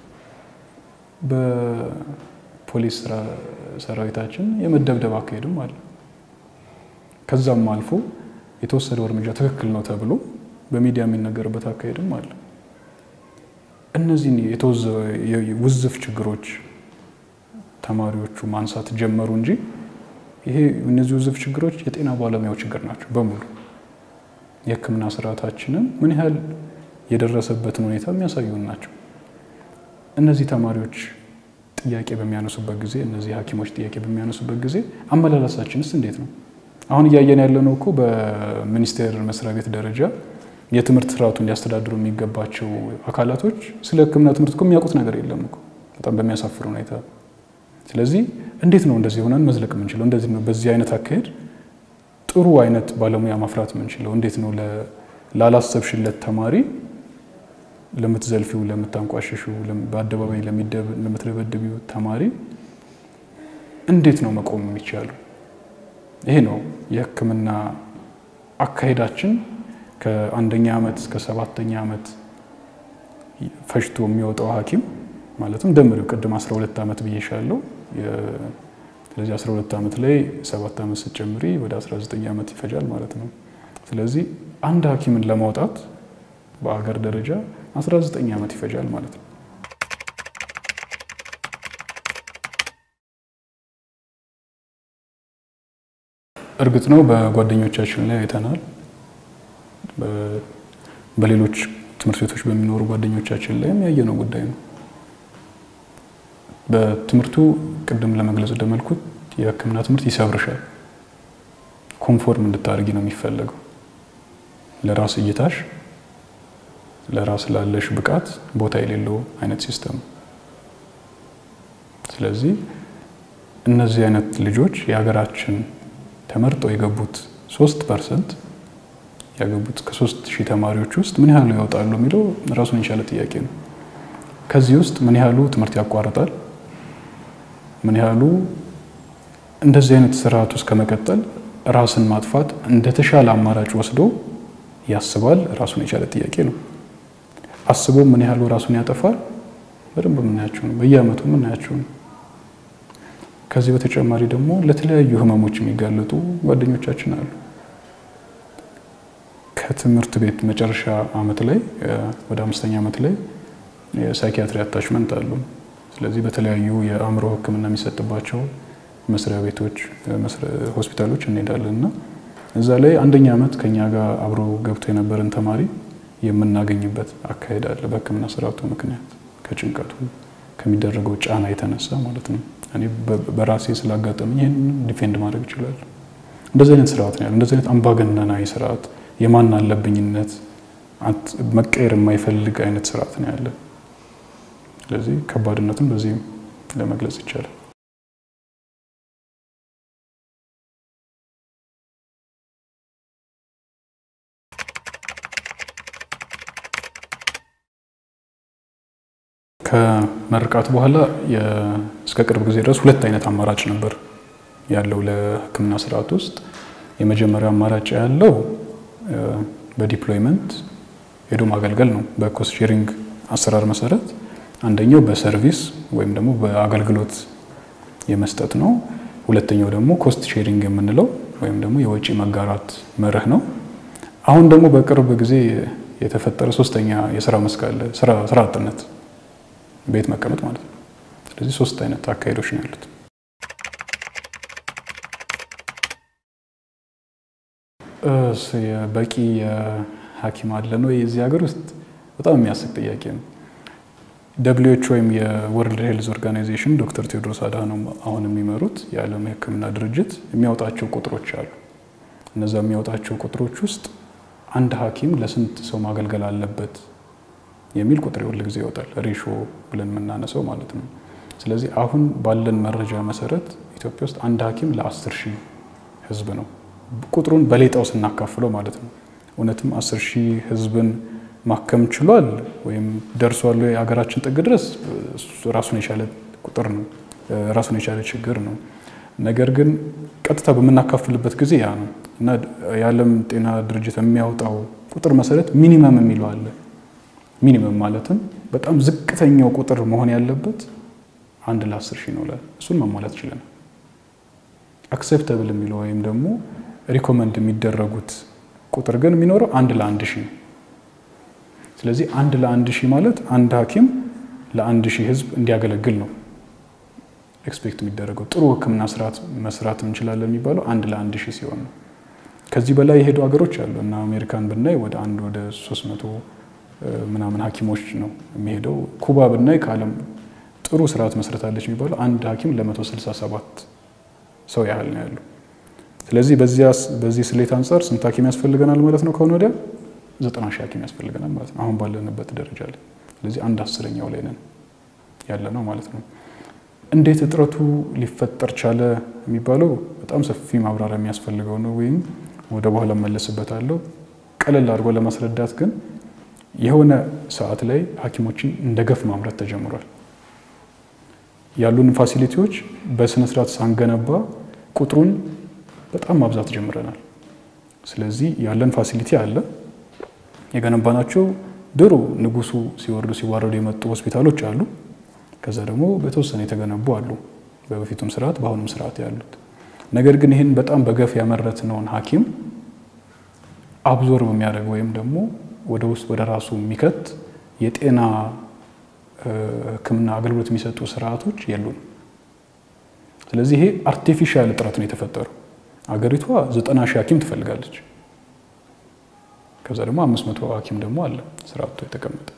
በፖሊስ ሰራዊታችን የመደብደብ አካሄድም አለ። ከዛም አልፎ የተወሰደው እርምጃ ትክክል ነው ተብሎ በሚዲያ የሚነገርበት አካሄድም አለ። እነዚህን ውዝፍ ችግሮች ተማሪዎቹ ማንሳት ጀመሩ እንጂ ይሄ እነዚህ ውዝፍ ችግሮች የጤና ባለሙያው ችግር ናቸው በሙሉ የሕክምና ስርዓታችንን ምን ያህል የደረሰበትን ሁኔታ የሚያሳዩን ናቸው። እነዚህ ተማሪዎች ጥያቄ በሚያነሱበት ጊዜ፣ እነዚህ ሐኪሞች ጥያቄ በሚያነሱበት ጊዜ አመላለሳችንስ እንዴት ነው? አሁን እያየን ያለነው እኮ በሚኒስቴር መስሪያ ቤት ደረጃ የትምህርት ስርዓቱን ሊያስተዳድሩ የሚገባቸው አካላቶች ስለ ሕክምና ትምህርት እኮ የሚያውቁት ነገር የለም እኮ በጣም በሚያሳፍር ሁኔታ። ስለዚህ እንዴት ነው እንደዚህ ሆነን መዝለቅ የምንችለው? እንደዚህ ነው በዚህ አይነት አካሄድ ጥሩ አይነት ባለሙያ ማፍራት የምንችለው? እንዴት ነው ላላሰብሽለት ተማሪ ለምትዘልፊው፣ ለምታንቋሽሽው፣ በአደባባይ ለምትደበድቢው ተማሪ እንዴት ነው መቆም የሚቻለው? ይሄ ነው የሕክምና አካሄዳችን ከአንደኛ ዓመት እስከ ሰባተኛ ዓመት ፈጅቶ የሚወጣው ሐኪም ማለትም ደምሪው ቅድም 12 ዓመት ብዬሻለሁ። ስለዚህ 12 ዓመት ላይ 7 ዓመት ስትጨምሪ ወደ 19 ዓመት ይፈጃል ማለት ነው። ስለዚህ አንድ ሐኪምን ለማውጣት በአገር ደረጃ 19 ዓመት ይፈጃል ማለት ነው። እርግጥ ነው በጓደኞቻችን ላይ አይተናል። በሌሎች ትምህርት ቤቶች በሚኖሩ ጓደኞቻችን ላይም ያየነው ጉዳይ ነው። በትምህርቱ ቅድም ለመግለጽ እንደመልኩት የሕክምና ትምህርት ይሰብርሻል። ኮንፎርም እንድታደርጊ ነው የሚፈለገው ለራስ እይታሽ፣ ለራስ ላለሽ ብቃት ቦታ የሌለው አይነት ሲስተም። ስለዚህ እነዚህ አይነት ልጆች የሀገራችን ተመርጠው የገቡት ሶስት ፐርሰንት ያገቡት ከሶስት ሺህ ተማሪዎች ውስጥ ምን ያህሉ ይወጣሉ የሚለው ራሱን የቻለ ጥያቄ ነው። ከዚህ ውስጥ ምን ያህሉ ትምህርት ያቋርጣል? ምን ያህሉ እንደዚህ አይነት ስርዓት ውስጥ ከመቀጠል ራስን ማጥፋት እንደተሻለ አማራጭ ወስዶ ያስባል? ራሱን የቻለ ጥያቄ ነው። አስቦ ምን ያህሉ ራሱን ያጠፋል? በደንብ የምናያቸው ነው። በየአመቱ የምናያቸው ነው። ከዚህ በተጨማሪ ደግሞ ለተለያዩ ህመሞች የሚጋለጡ ጓደኞቻችን አሉ። ከትምህርት ቤት መጨረሻ አመት ላይ ወደ አምስተኛ አመት ላይ የሳይኪያትሪ አታችመንት አሉ። ስለዚህ በተለያዩ የአእምሮ ሕክምና የሚሰጥባቸው መስሪያ ቤቶች፣ ሆስፒታሎች እንሄዳለን እና እዛ ላይ አንደኛ አመት ከኛ ጋር አብሮ ገብቶ የነበረን ተማሪ የምናገኝበት አካሄድ አለ። በሕክምና ስርዓቱ ምክንያት ከጭንቀቱ ከሚደረገው ጫና የተነሳ ማለት ነው። እኔ በራሴ ስላጋጠመኝ ይህን ዲፌንድ ማድረግ እችላለሁ። እንደዚህ አይነት ስርዓት ነው ያለው። እንደዚህ አይነት አምባገነናዊ ስርዓት፣ የማን አለብኝነት መቀየር የማይፈልግ አይነት ስርዓት ነው ያለ። ስለዚህ ከባድነትን በዚህ ለመግለጽ ይቻላል። ከመርቃት በኋላ እስከ ቅርብ ጊዜ ድረስ ሁለት አይነት አማራጭ ነበር ያለው ለሕክምና ስርዓት ውስጥ። የመጀመሪያው አማራጭ ያለው በዲፕሎይመንት ሄዶ ማገልገል ነው፣ በኮስት ሼሪንግ አሰራር መሰረት። አንደኛው በሰርቪስ ወይም ደግሞ በአገልግሎት የመስጠት ነው። ሁለተኛው ደግሞ ኮስት ሼሪንግ የምንለው ወይም ደግሞ የወጪ መጋራት መርህ ነው። አሁን ደግሞ በቅርብ ጊዜ የተፈጠረ ሶስተኛ የስራ መስክ አለ፣ ስራ አጥነት፣ ቤት መቀመጥ ማለት ነው። ስለዚህ ሶስት አይነት አካሄዶች ነው ያሉት። በቂ የሐኪም አለ ነው የዚህ ሀገር ውስጥ በጣም የሚያስቅ ጥያቄ ነው። ደብሊዎች ወይም የወርልድ ሄልዝ ኦርጋናይዜሽን ዶክተር ቴዎድሮስ አድሃኖም አሁን የሚመሩት የዓለም የሕክምና ድርጅት የሚያወጣቸው ቁጥሮች አሉ። እነዛ የሚያወጣቸው ቁጥሮች ውስጥ አንድ ሐኪም ለስንት ሰው ማገልገል አለበት የሚል ቁጥር ሁል ጊዜ ይወጣል። ሬሾ ብለን የምናነሳው ማለት ነው። ስለዚህ አሁን ባለን መረጃ መሰረት ኢትዮጵያ ውስጥ አንድ ሐኪም ለአስር ሺህ ህዝብ ነው። ቁጥሩን በሌጣው ስናካፍለው ማለት ነው። እውነትም አስር ሺህ ህዝብን ማከም ችሏል ወይም ደርሷል የሀገራችን ጥግ ድረስ ራሱን የቻለ ቁጥር ነው፣ ራሱን የቻለ ችግር ነው። ነገር ግን ቀጥታ በምናካፍልበት ጊዜ ያ ነው እና የዓለም ጤና ድርጅት የሚያወጣው ቁጥር መሰረት ሚኒመም የሚለው አለ። ሚኒመም ማለትም በጣም ዝቅተኛው ቁጥር መሆን ያለበት አንድ ለአስር ሺህ ነው ላል እሱን ማሟላት ችለናል። አክሴፕተብል የሚለው ወይም ደግሞ ሪኮመንድ የሚደረጉት ቁጥር ግን የሚኖረው አንድ ለአንድ ሺህ ነው። ስለዚህ አንድ ለአንድ ሺህ ማለት አንድ ሐኪም ለአንድ ሺህ ህዝብ እንዲያገለግል ነው ኤክስፔክት የሚደረገው። ጥሩ ሕክምና ስርዓት መስራት እንችላለን የሚባለው አንድ ለአንድ ሺህ ሲሆን ነው። ከዚህ በላይ የሄዱ ሀገሮች አሉ እና አሜሪካን ብናይ ወደ አንድ ወደ ሶስት መቶ ምናምን ሐኪሞች ነው የሚሄደው። ኩባ ብናይ ከዓለም ጥሩ ስርዓት መስረታለች የሚባለው አንድ ሐኪም ለመቶ ስልሳ ሰባት ሰው ያህል ነው ያሉ። ስለዚህ በዚህ ስሌት አንጻር ስንት ሐኪም ያስፈልገናል ማለት ነው? ከሆነ ወዲያ ዘጠና ሺህ ሐኪም ያስፈልገናል ማለት ነው፣ አሁን ባለንበት ደረጃ ላይ። ስለዚህ አንድ አስረኛው ላይ ነን ያለ ነው ማለት ነው። እንዴት እጥረቱ ሊፈጠር ቻለ የሚባለው በጣም ሰፊ ማብራሪያ የሚያስፈልገው ነው፣ ወይም ወደ በኋላ መለስበታለሁ። ቀለል አድርጎ ለማስረዳት ግን የሆነ ሰዓት ላይ ሐኪሞችን እንደ ገፍ ማምረት ተጀምሯል። ያሉን ፋሲሊቲዎች በስነስርዓት ሳንገነባ ቁጥሩን በጣም ማብዛት ጀምረናል። ስለዚህ ያለን ፋሲሊቲ አለ የገነባናቸው ድሮ ንጉሱ ሲወርዱ ሲዋረዱ የመጡ ሆስፒታሎች አሉ። ከዛ ደግሞ በተወሰነ የተገነቡ አሉ፣ በበፊቱም ስርዓት በአሁኑም ስርዓት ያሉት። ነገር ግን ይህን በጣም በገፍ ያመረትነውን ሐኪም አብዞርብ የሚያደርግ ወይም ደግሞ ወደ ውስጥ ወደ ራሱ የሚከት የጤና ሕክምና አገልግሎት የሚሰጡ ስርዓቶች የሉም። ስለዚህ ይሄ አርቲፊሻል እጥረት ነው የተፈጠረው። አገሪቷ ዘጠና ሺህ ሐኪም ትፈልጋለች። ከዛ ደግሞ አምስት መቶ ሐኪም ደግሞ አለ ስርዓቱ የተቀመጠ።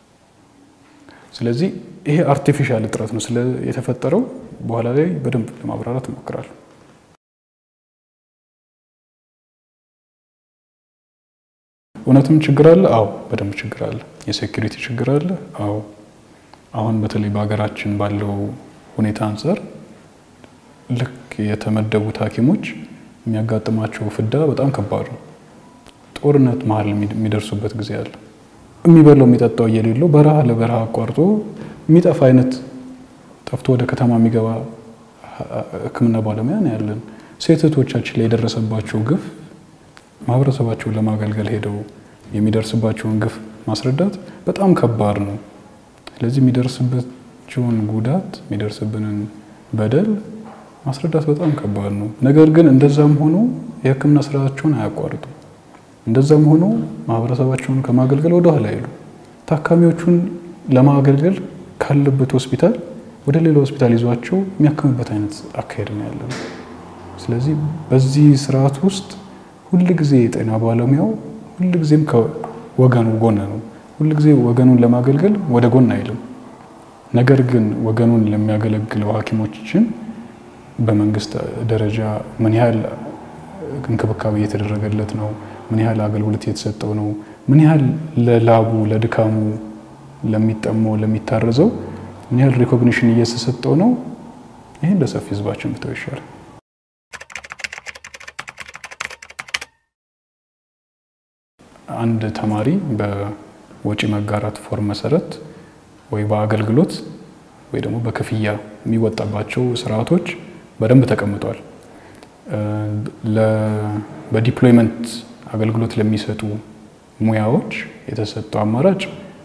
ስለዚህ ይሄ አርቲፊሻል እጥረት ነው ስለ የተፈጠረው በኋላ ላይ በደንብ ለማብራራት እሞክራለሁ። እውነትም ችግር አለ። አዎ በደንብ ችግር አለ። የሴኩሪቲ ችግር አለ። አዎ አሁን በተለይ በሀገራችን ባለው ሁኔታ አንጻር ልክ የተመደቡት ሐኪሞች የሚያጋጥማቸው ፍዳ በጣም ከባድ ነው። ጦርነት መሀል የሚደርሱበት ጊዜ አለ። የሚበላው የሚጠጣው እየሌለው በረሃ ለበረሃ አቋርጦ የሚጠፋ አይነት ጠፍቶ ወደ ከተማ የሚገባ ሕክምና ባለሙያ ነው ያለን። ሴት እህቶቻችን ላይ የደረሰባቸው ግፍ ማህበረሰባቸውን ለማገልገል ሄደው የሚደርስባቸውን ግፍ ማስረዳት በጣም ከባድ ነው። ስለዚህ የሚደርስባቸውን ጉዳት የሚደርስብንን በደል ማስረዳት በጣም ከባድ ነው። ነገር ግን እንደዛም ሆኖ የህክምና ስራቸውን አያቋርጡ። እንደዛም ሆኖ ማህበረሰባቸውን ከማገልገል ወደ ኋላ አይሉ። ታካሚዎቹን ለማገልገል ካለበት ሆስፒታል ወደ ሌላ ሆስፒታል ይዟቸው የሚያክምበት አይነት አካሄድ ነው ያለው። ስለዚህ በዚህ ስርዓት ውስጥ ሁልጊዜ የጤና ባለሙያው ሁልጊዜም ከወገኑ ጎን ነው። ሁልጊዜ ወገኑን ለማገልገል ወደ ጎን አይልም። ነገር ግን ወገኑን ለሚያገለግለው ሐኪሞችን በመንግስት ደረጃ ምን ያህል እንክብካቤ እየተደረገለት ነው? ምን ያህል አገልግሎት እየተሰጠው ነው? ምን ያህል ለላቡ ለድካሙ ለሚጠማው ለሚታረዘው ምን ያህል ሪኮግኒሽን እየተሰጠው ነው? ይህን ለሰፊ ህዝባችን ብተው ይሻላል። አንድ ተማሪ በወጪ መጋራት ፎርም መሰረት ወይ በአገልግሎት ወይ ደግሞ በክፍያ የሚወጣባቸው ስርዓቶች በደንብ ተቀምጧል። በዲፕሎይመንት አገልግሎት ለሚሰጡ ሙያዎች የተሰጠው አማራጭ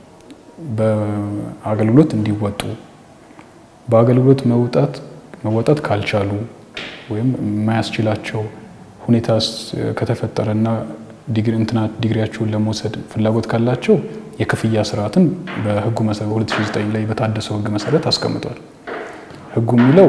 በአገልግሎት እንዲወጡ በአገልግሎት መውጣት መወጣት ካልቻሉ ወይም የማያስችላቸው ሁኔታ ከተፈጠረና እንትና ዲግሪያቸውን ለመውሰድ ፍላጎት ካላቸው የክፍያ ስርዓትን በህጉ መሰረት 2009 ላይ በታደሰው ህግ መሰረት አስቀምጧል። ህጉ የሚለው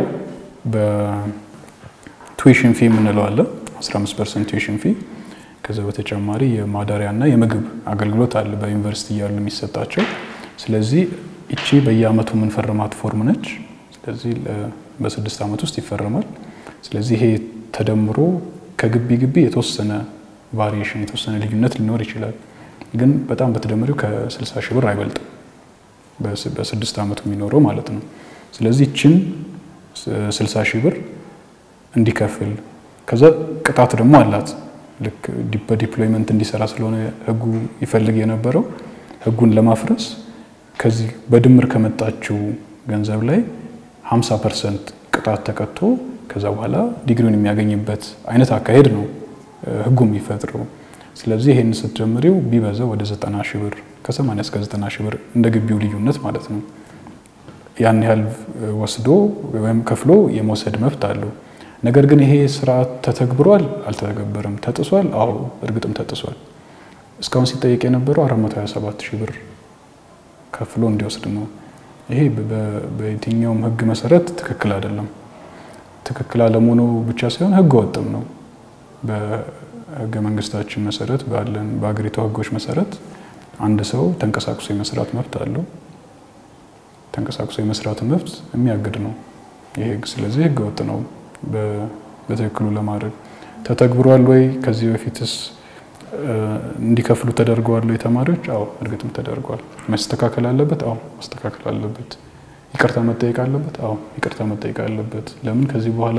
በቱዊሽን ፊ የምንለው አለ 15 ፐርሰንት ቱዊሽን ፊ። ከዛ በተጨማሪ የማዳሪያና የምግብ አገልግሎት አለ በዩኒቨርሲቲ እያሉ የሚሰጣቸው። ስለዚህ እቺ በየአመቱ የምንፈርማት ፎርም ነች። ስለዚህ በስድስት ዓመት ውስጥ ይፈረማል። ስለዚህ ይሄ ተደምሮ ከግቢ ግቢ የተወሰነ ቫሪዬሽን የተወሰነ ልዩነት ሊኖር ይችላል። ግን በጣም በተደመሪው ከ60 ሺህ ብር አይበልጥም በስድስት ዓመቱ የሚኖረው ማለት ነው። ስለዚህ ይችን 60 ሺህ ብር እንዲከፍል ከዛ ቅጣት ደግሞ አላት። ልክ በዲፕሎይመንት እንዲሰራ ስለሆነ ህጉ ይፈልግ የነበረው ህጉን ለማፍረስ ከዚህ በድምር ከመጣችው ገንዘብ ላይ 50 ፐርሰንት ቅጣት ተቀጥቶ ከዛ በኋላ ዲግሪውን የሚያገኝበት አይነት አካሄድ ነው ህጉ የሚፈጥረው። ስለዚህ ይህን ስትጀምሪው ቢበዛ ወደ 90 ሺህ ብር ከ80 እስከ 90 ሺህ ብር እንደ ግቢው ልዩነት ማለት ነው። ያን ያህል ወስዶ ወይም ከፍሎ የመውሰድ መብት አለው። ነገር ግን ይሄ ስርዓት ተተግብሯል? አልተተገበረም? ተጥሷል? አዎ እርግጥም ተጥሷል። እስካሁን ሲጠየቅ የነበረው 427 ሺህ ብር ከፍሎ እንዲወስድ ነው። ይሄ በየትኛውም ህግ መሰረት ትክክል አይደለም። ትክክል አለመሆኑ ብቻ ሳይሆን ህገ ወጥም ነው። በህገ መንግስታችን መሰረት ባለን በሀገሪቱ ህጎች መሰረት አንድ ሰው ተንቀሳቅሶ የመስራት መብት አለው። ተንቀሳቅሶ የመስራት መብት የሚያግድ ነው ይህ ህግ። ስለዚህ ህገ ወጥ ነው በትክክሉ ለማድረግ ተተግብሯል ወይ? ከዚህ በፊትስ እንዲከፍሉ ተደርገዋል ወይ ተማሪዎች? አዎ እርግጥም ተደርጓል። መስተካከል አለበት? አዎ መስተካከል አለበት። ይቅርታ መጠየቅ አለበት? አዎ ይቅርታ መጠየቅ አለበት። ለምን ከዚህ በኋላ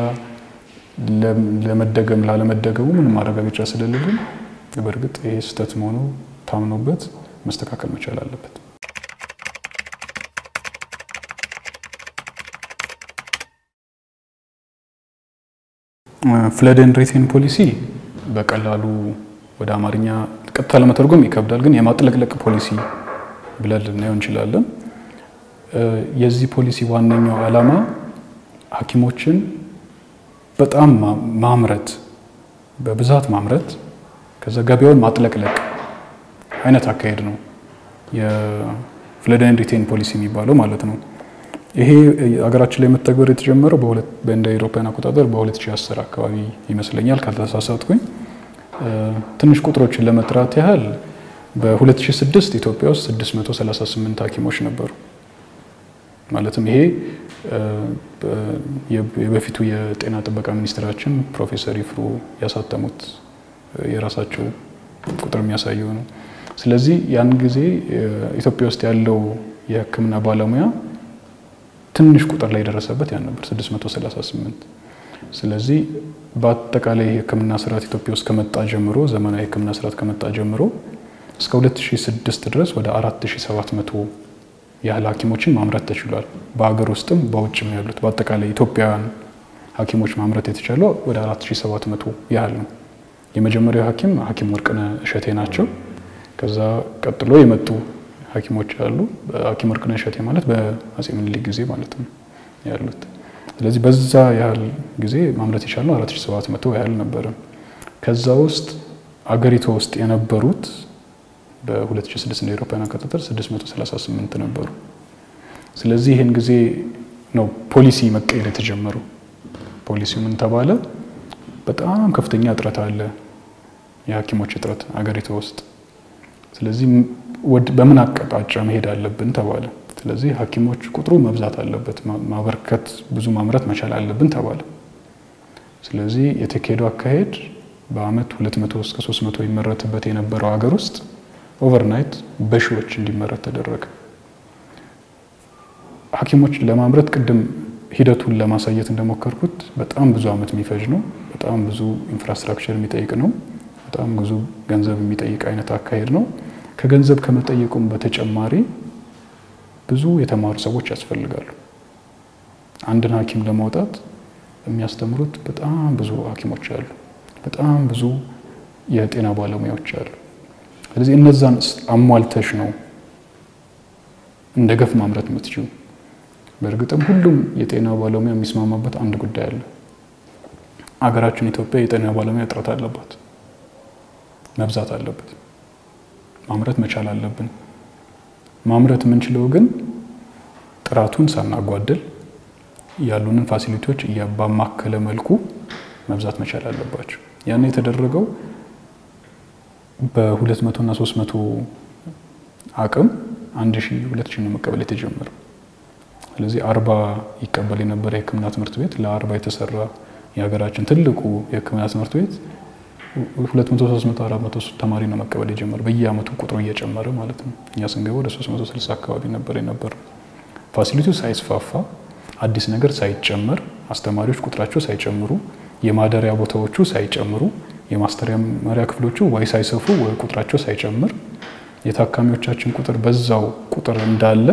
ለመደገም ላለመደገሙ ምንም ማረጋገጫ ስለሌለን በእርግጥ ይሄ ስህተት መሆኑ ታምኖበት መስተካከል መቻል አለበት። ፍለድ ኤንድ ሪቴን ፖሊሲ በቀላሉ ወደ አማርኛ ቀጥታ ለመተርጎም ይከብዳል፣ ግን የማጥለቅለቅ ፖሊሲ ብለን ልናየው እንችላለን። የዚህ ፖሊሲ ዋነኛው ዓላማ ሐኪሞችን በጣም ማምረት በብዛት ማምረት ከዛ ገበያውን ማጥለቅለቅ አይነት አካሄድ ነው የፍለድ ኤንድ ሪቴን ፖሊሲ የሚባለው ማለት ነው። ይሄ ሀገራችን ላይ መተግበር የተጀመረው እንደ አውሮፓውያን አቆጣጠር በ2010 አካባቢ ይመስለኛል ካልተሳሳትኩኝ። ትንሽ ቁጥሮችን ለመጥራት ያህል በ2006 ኢትዮጵያ ውስጥ 638 ሐኪሞች ነበሩ። ማለትም ይሄ የበፊቱ የጤና ጥበቃ ሚኒስትራችን ፕሮፌሰር ይፍሩ ያሳተሙት የራሳቸው ቁጥር የሚያሳየው ነው። ስለዚህ ያን ጊዜ ኢትዮጵያ ውስጥ ያለው የሕክምና ባለሙያ ትንሽ ቁጥር ላይ የደረሰበት ያን ነበር 638። ስለዚህ በአጠቃላይ የሕክምና ስርዓት ኢትዮጵያ ውስጥ ከመጣ ጀምሮ ዘመናዊ የሕክምና ስርዓት ከመጣ ጀምሮ እስከ 2006 ድረስ ወደ 4700 ያህል ሐኪሞችን ማምረት ተችሏል። በሀገር ውስጥም በውጭም ያሉት በአጠቃላይ ኢትዮጵያውያን ሐኪሞች ማምረት የተቻለው ወደ 4700 ያህል ነው። የመጀመሪያው ሐኪም ሐኪም ወርቅነህ እሸቴ ናቸው። ከዛ ቀጥሎ የመጡ ሐኪሞች አሉ። ሐኪም ወርቅነህ እሸቴ ማለት በአፄ ምኒልክ ጊዜ ማለት ነው ያሉት። ስለዚህ በዛ ያህል ጊዜ ማምረት የቻልነው 4700 ያህል ነበረ። ከዛ ውስጥ አገሪቷ ውስጥ የነበሩት በ2006 እንደ አውሮፓውያን አቆጣጠር 638 ነበሩ። ስለዚህ ይህን ጊዜ ነው ፖሊሲ መቀየር የተጀመሩ። ፖሊሲው ምን ተባለ? በጣም ከፍተኛ እጥረት አለ፣ የሐኪሞች እጥረት አገሪቷ ውስጥ። ስለዚህ በምን አቅጣጫ መሄድ አለብን ተባለ። ስለዚህ ሐኪሞች ቁጥሩ መብዛት አለበት፣ ማበርከት ብዙ ማምረት መቻል አለብን ተባለ። ስለዚህ የተካሄደው አካሄድ በአመት 200 እስከ 300 ይመረትበት የነበረው ሀገር ውስጥ ኦቨርናይት በሺዎች እንዲመረት ተደረገ። ሐኪሞች ለማምረት ቅድም ሂደቱን ለማሳየት እንደሞከርኩት በጣም ብዙ አመት የሚፈጅ ነው። በጣም ብዙ ኢንፍራስትራክቸር የሚጠይቅ ነው። በጣም ብዙ ገንዘብ የሚጠይቅ አይነት አካሄድ ነው። ከገንዘብ ከመጠየቁም በተጨማሪ ብዙ የተማሩ ሰዎች ያስፈልጋሉ። አንድን ሐኪም ለማውጣት የሚያስተምሩት በጣም ብዙ ሐኪሞች አሉ። በጣም ብዙ የጤና ባለሙያዎች አሉ። ስለዚህ እነዛን አሟልተሽ ነው እንደ ገፍ ማምረት የምትችሉ። በእርግጥም ሁሉም የጤና ባለሙያ የሚስማማበት አንድ ጉዳይ አለ። አገራችን ኢትዮጵያ የጤና ባለሙያ እጥረት አለባት፣ መብዛት አለበት። ማምረት መቻል አለብን። ማምረት የምንችለው ግን ጥራቱን ሳናጓድል ያሉንን ፋሲሊቲዎች ባማከለ መልኩ መብዛት መቻል አለባቸው። ያን የተደረገው በሁለት መቶ እና ሶስት መቶ አቅም አንድ ሺ ሁለት ሺ ነው መቀበል የተጀመረው። ስለዚህ አርባ ይቀበል የነበረ የሕክምና ትምህርት ቤት ለአርባ የተሰራ የሀገራችን ትልቁ የሕክምና ትምህርት ቤት ሁለት መቶ ሶስት መቶ አራት መቶ ተማሪ ነው መቀበል የጀመረ በየአመቱ ቁጥሩ እየጨመረ ማለት ነው። እኛ ስንገባ ወደ ሶስት መቶ ስልሳ አካባቢ ነበር የነበረው። ፋሲሊቲው ሳይስፋፋ አዲስ ነገር ሳይጨመር አስተማሪዎች ቁጥራቸው ሳይጨምሩ የማደሪያ ቦታዎቹ ሳይጨምሩ የማስተማሪያ ክፍሎቹ ወይ ሳይሰፉ ወይ ቁጥራቸው ሳይጨምር የታካሚዎቻችን ቁጥር በዛው ቁጥር እንዳለ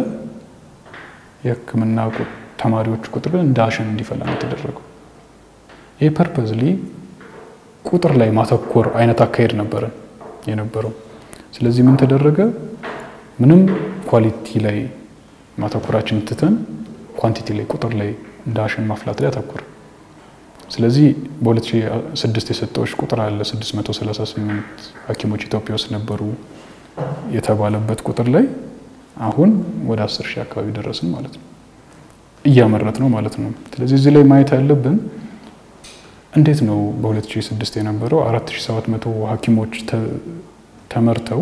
የህክምና ተማሪዎቹ ቁጥር ግን እንደ አሸን እንዲፈላ ነው የተደረገው። ይህ ፐርፐዝሊ ቁጥር ላይ ማተኮር አይነት አካሄድ ነበረ የነበረው። ስለዚህ ምን ተደረገ? ምንም ኳሊቲ ላይ ማተኮራችን ትተን ኳንቲቲ ላይ ቁጥር ላይ እንደ አሸን ማፍላት ላይ አተኮረ። ስለዚህ በ2006 የሰጠዎች ቁጥር አለ 638 ሐኪሞች ኢትዮጵያ ውስጥ ነበሩ የተባለበት ቁጥር ላይ አሁን ወደ 10 ሺህ አካባቢ ደረስን ማለት ነው። እያመረት ነው ማለት ነው። ስለዚህ እዚህ ላይ ማየት ያለብን እንዴት ነው በ2006 የነበረው 4700 ሐኪሞች ተመርተው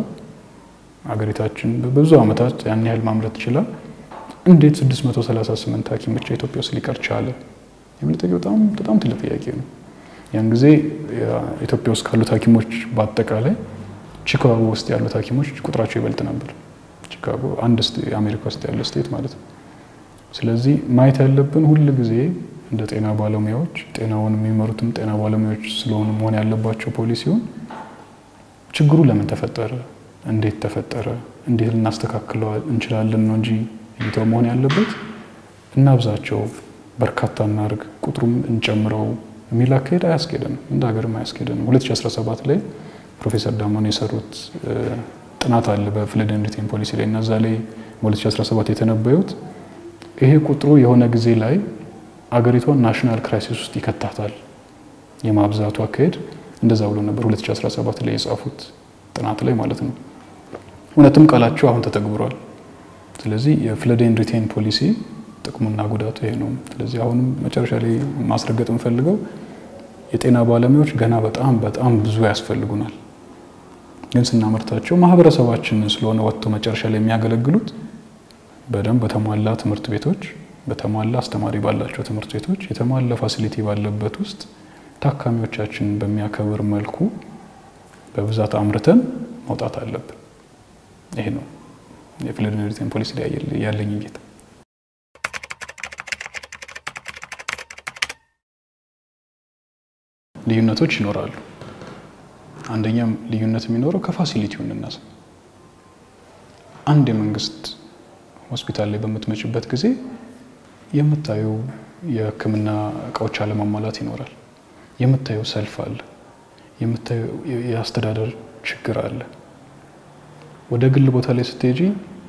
አገሪታችን በብዙ ዓመታት ያን ያህል ማምረት ይችላል። እንዴት 638 ሐኪም ብቻ ኢትዮጵያ ውስጥ ሊቀር ቻለ? የሚል ጥያቄ በጣም በጣም ትልቅ ጥያቄ ነው። ያን ጊዜ ኢትዮጵያ ውስጥ ካሉት ሐኪሞች በአጠቃላይ ቺካጎ ውስጥ ያሉት ሐኪሞች ቁጥራቸው ይበልጥ ነበር። ቺካጎ አንድ የአሜሪካ ውስጥ ያለ ስቴት ማለት ነው። ስለዚህ ማየት ያለብን ሁል ጊዜ እንደ ጤና ባለሙያዎች ጤናውን የሚመሩትም ጤና ባለሙያዎች ስለሆኑ መሆን ያለባቸው ፖሊሲውን ችግሩ ለምን ተፈጠረ፣ እንዴት ተፈጠረ፣ እንዴት ልናስተካክለው እንችላለን ነው እንጂ እይታው መሆን ያለበት እናብዛቸው፣ በርካታ እናርግ፣ ቁጥሩም እንጨምረው የሚል አካሄድ አያስኬደንም፣ እንደ ሀገርም አያስኬደንም። 2017 ላይ ፕሮፌሰር ዳሞን የሰሩት ጥናት አለ በፍለድ ኤንድ ሪቴን ፖሊሲ ላይ እና እዛ ላይ በ2017 የተነበዩት ይሄ ቁጥሩ የሆነ ጊዜ ላይ አገሪቷን ናሽናል ክራይሲስ ውስጥ ይከታታል የማብዛቱ አካሄድ እንደዛ ብሎ ነበር 2017 ላይ የጻፉት ጥናት ላይ ማለት ነው። እውነትም ቃላቸው አሁን ተተግብሯል። ስለዚህ የፍለድ ኤንድ ሪቴን ፖሊሲ ጥቅሙና ጉዳቱ ይሄ ነው። ስለዚህ አሁንም መጨረሻ ላይ ማስረገጥ የምፈልገው የጤና ባለሙያዎች ገና በጣም በጣም ብዙ ያስፈልጉናል። ግን ስናመርታቸው ማህበረሰባችንን ስለሆነ ወጥቶ መጨረሻ ላይ የሚያገለግሉት በደንብ በተሟላ ትምህርት ቤቶች በተሟላ አስተማሪ ባላቸው ትምህርት ቤቶች የተሟላ ፋሲሊቲ ባለበት ውስጥ ታካሚዎቻችንን በሚያከብር መልኩ በብዛት አምርተን መውጣት አለብን። ይሄ ነው የፍለድ ኤንድ ሪቴን ፖሊሲ ላይ ያለኝ እይታ። ልዩነቶች ይኖራሉ። አንደኛም ልዩነት የሚኖረው ከፋሲሊቲው እንነሳ። አንድ የመንግስት ሆስፒታል ላይ በምትመጭበት ጊዜ የምታየው የሕክምና እቃዎች አለማሟላት ይኖራል። የምታየው ሰልፍ አለ። የምታየው የአስተዳደር ችግር አለ። ወደ ግል ቦታ ላይ ስትሄጂ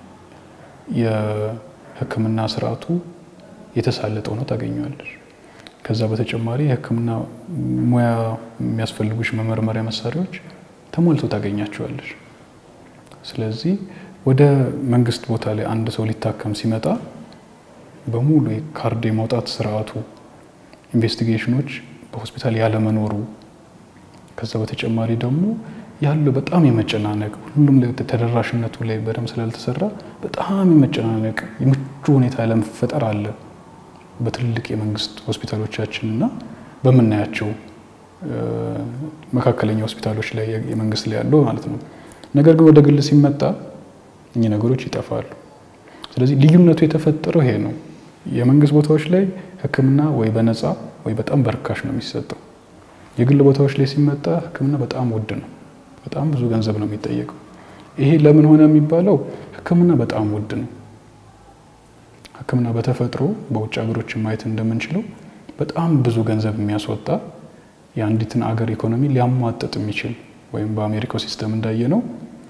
የሕክምና ስርዓቱ የተሳለጠ ሆኖ ታገኘዋለሽ። ከዛ በተጨማሪ የሕክምና ሙያ የሚያስፈልጉሽ መመርመሪያ መሳሪያዎች ተሞልቶ ታገኛቸዋለሽ። ስለዚህ ወደ መንግስት ቦታ ላይ አንድ ሰው ሊታከም ሲመጣ በሙሉ ካርድ የማውጣት ስርዓቱ፣ ኢንቨስቲጌሽኖች በሆስፒታል ያለመኖሩ፣ ከዛ በተጨማሪ ደግሞ ያለው በጣም የመጨናነቅ ሁሉም ላይ ተደራሽነቱ ላይ በደንብ ስላልተሰራ በጣም የመጨናነቅ የምቹ ሁኔታ ለመፈጠር አለ በትልልቅ የመንግስት ሆስፒታሎቻችን እና በምናያቸው መካከለኛ ሆስፒታሎች ላይ የመንግስት ላይ ያለው ማለት ነው። ነገር ግን ወደ ግል ሲመጣ እኚህ ነገሮች ይጠፋሉ። ስለዚህ ልዩነቱ የተፈጠረው ይሄ ነው። የመንግስት ቦታዎች ላይ ሕክምና ወይ በነፃ ወይ በጣም በርካሽ ነው የሚሰጠው። የግል ቦታዎች ላይ ሲመጣ ሕክምና በጣም ውድ ነው። በጣም ብዙ ገንዘብ ነው የሚጠየቀው። ይሄ ለምን ሆነ የሚባለው ሕክምና በጣም ውድ ነው። ሕክምና በተፈጥሮ በውጭ ሀገሮች ማየት እንደምንችለው በጣም ብዙ ገንዘብ የሚያስወጣ የአንዲትን አገር ኢኮኖሚ ሊያሟጥጥ የሚችል ወይም በአሜሪካው ሲስተም እንዳየ ነው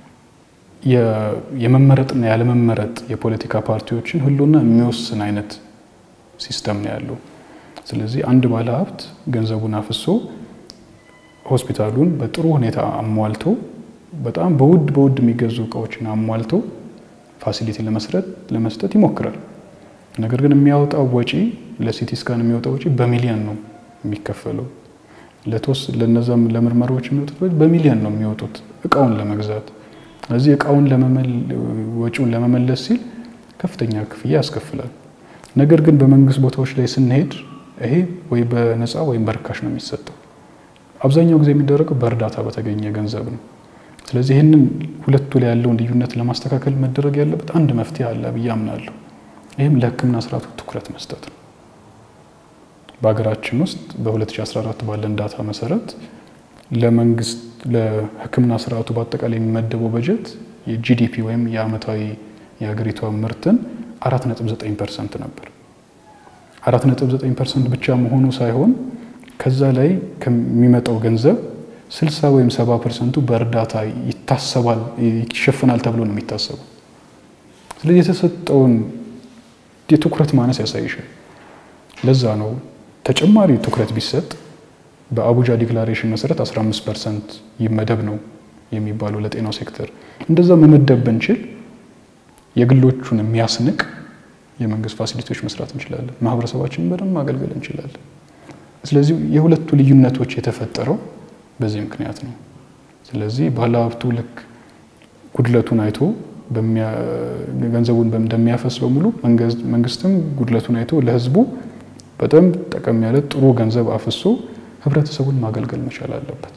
የመመረጥና ያለመመረጥ የፖለቲካ ፓርቲዎችን ህልውና የሚወስን አይነት ሲስተም ነው ያለው። ስለዚህ አንድ ባለ ሀብት ገንዘቡን አፍሶ ሆስፒታሉን በጥሩ ሁኔታ አሟልቶ በጣም በውድ በውድ የሚገዙ እቃዎችን አሟልቶ ፋሲሊቲ ለመስጠት ይሞክራል። ነገር ግን የሚያወጣው ወጪ ለሲቲ ስካን የሚወጣው ወጪ በሚሊዮን ነው የሚከፈለው። ለቶስ ለነዛም ለምርመራዎች የሚወጡት በሚሊዮን ነው የሚወጡት እቃውን ለመግዛት። ስለዚህ እቃውን ወጪውን ለመመለስ ሲል ከፍተኛ ክፍያ ያስከፍላል። ነገር ግን በመንግስት ቦታዎች ላይ ስንሄድ ይሄ ወይ በነፃ ወይም በርካሽ ነው የሚሰጠው። አብዛኛው ጊዜ የሚደረገው በእርዳታ በተገኘ ገንዘብ ነው። ስለዚህ ይህንን ሁለቱ ላይ ያለውን ልዩነት ለማስተካከል መደረግ ያለበት አንድ መፍትሄ አለ ብዬ አምናለሁ። ይህም ለሕክምና ስርዓቱ ትኩረት መስጠት ነው። በሀገራችን ውስጥ በ2014 ባለን ዳታ መሰረት ለመንግስት ለሕክምና ስርዓቱ በአጠቃላይ የሚመደበው በጀት የጂዲፒ ወይም የአመታዊ የሀገሪቷ ምርትን 4.9 ፐርሰንት ነበር። 4.9 ፐርሰንት ብቻ መሆኑ ሳይሆን ከዛ ላይ ከሚመጣው ገንዘብ 60 ወይም 70 ፐርሰንቱ በእርዳታ ይታሰባል ይሸፍናል ተብሎ ነው የሚታሰበው። ስለዚህ የተሰጠውን የትኩረት ማነስ ያሳይሻል። ለዛ ነው ተጨማሪ ትኩረት ቢሰጥ በአቡጃ ዲክላሬሽን መሰረት 15 ፐርሰንት ይመደብ ነው የሚባለው ለጤናው ሴክተር። እንደዛ መመደብ ብንችል የግሎቹን የሚያስንቅ የመንግስት ፋሲሊቲዎች መስራት እንችላለን። ማህበረሰባችንን በደንብ ማገልገል እንችላለን። ስለዚህ የሁለቱ ልዩነቶች የተፈጠረው በዚህ ምክንያት ነው። ስለዚህ ባለሀብቱ ልክ ጉድለቱን አይቶ ገንዘቡን እንደሚያፈስ በሙሉ መንግስትም ጉድለቱን አይቶ ለህዝቡ በጣም ጠቀም ያለ ጥሩ ገንዘብ አፍሶ ህብረተሰቡን ማገልገል መቻል አለበት።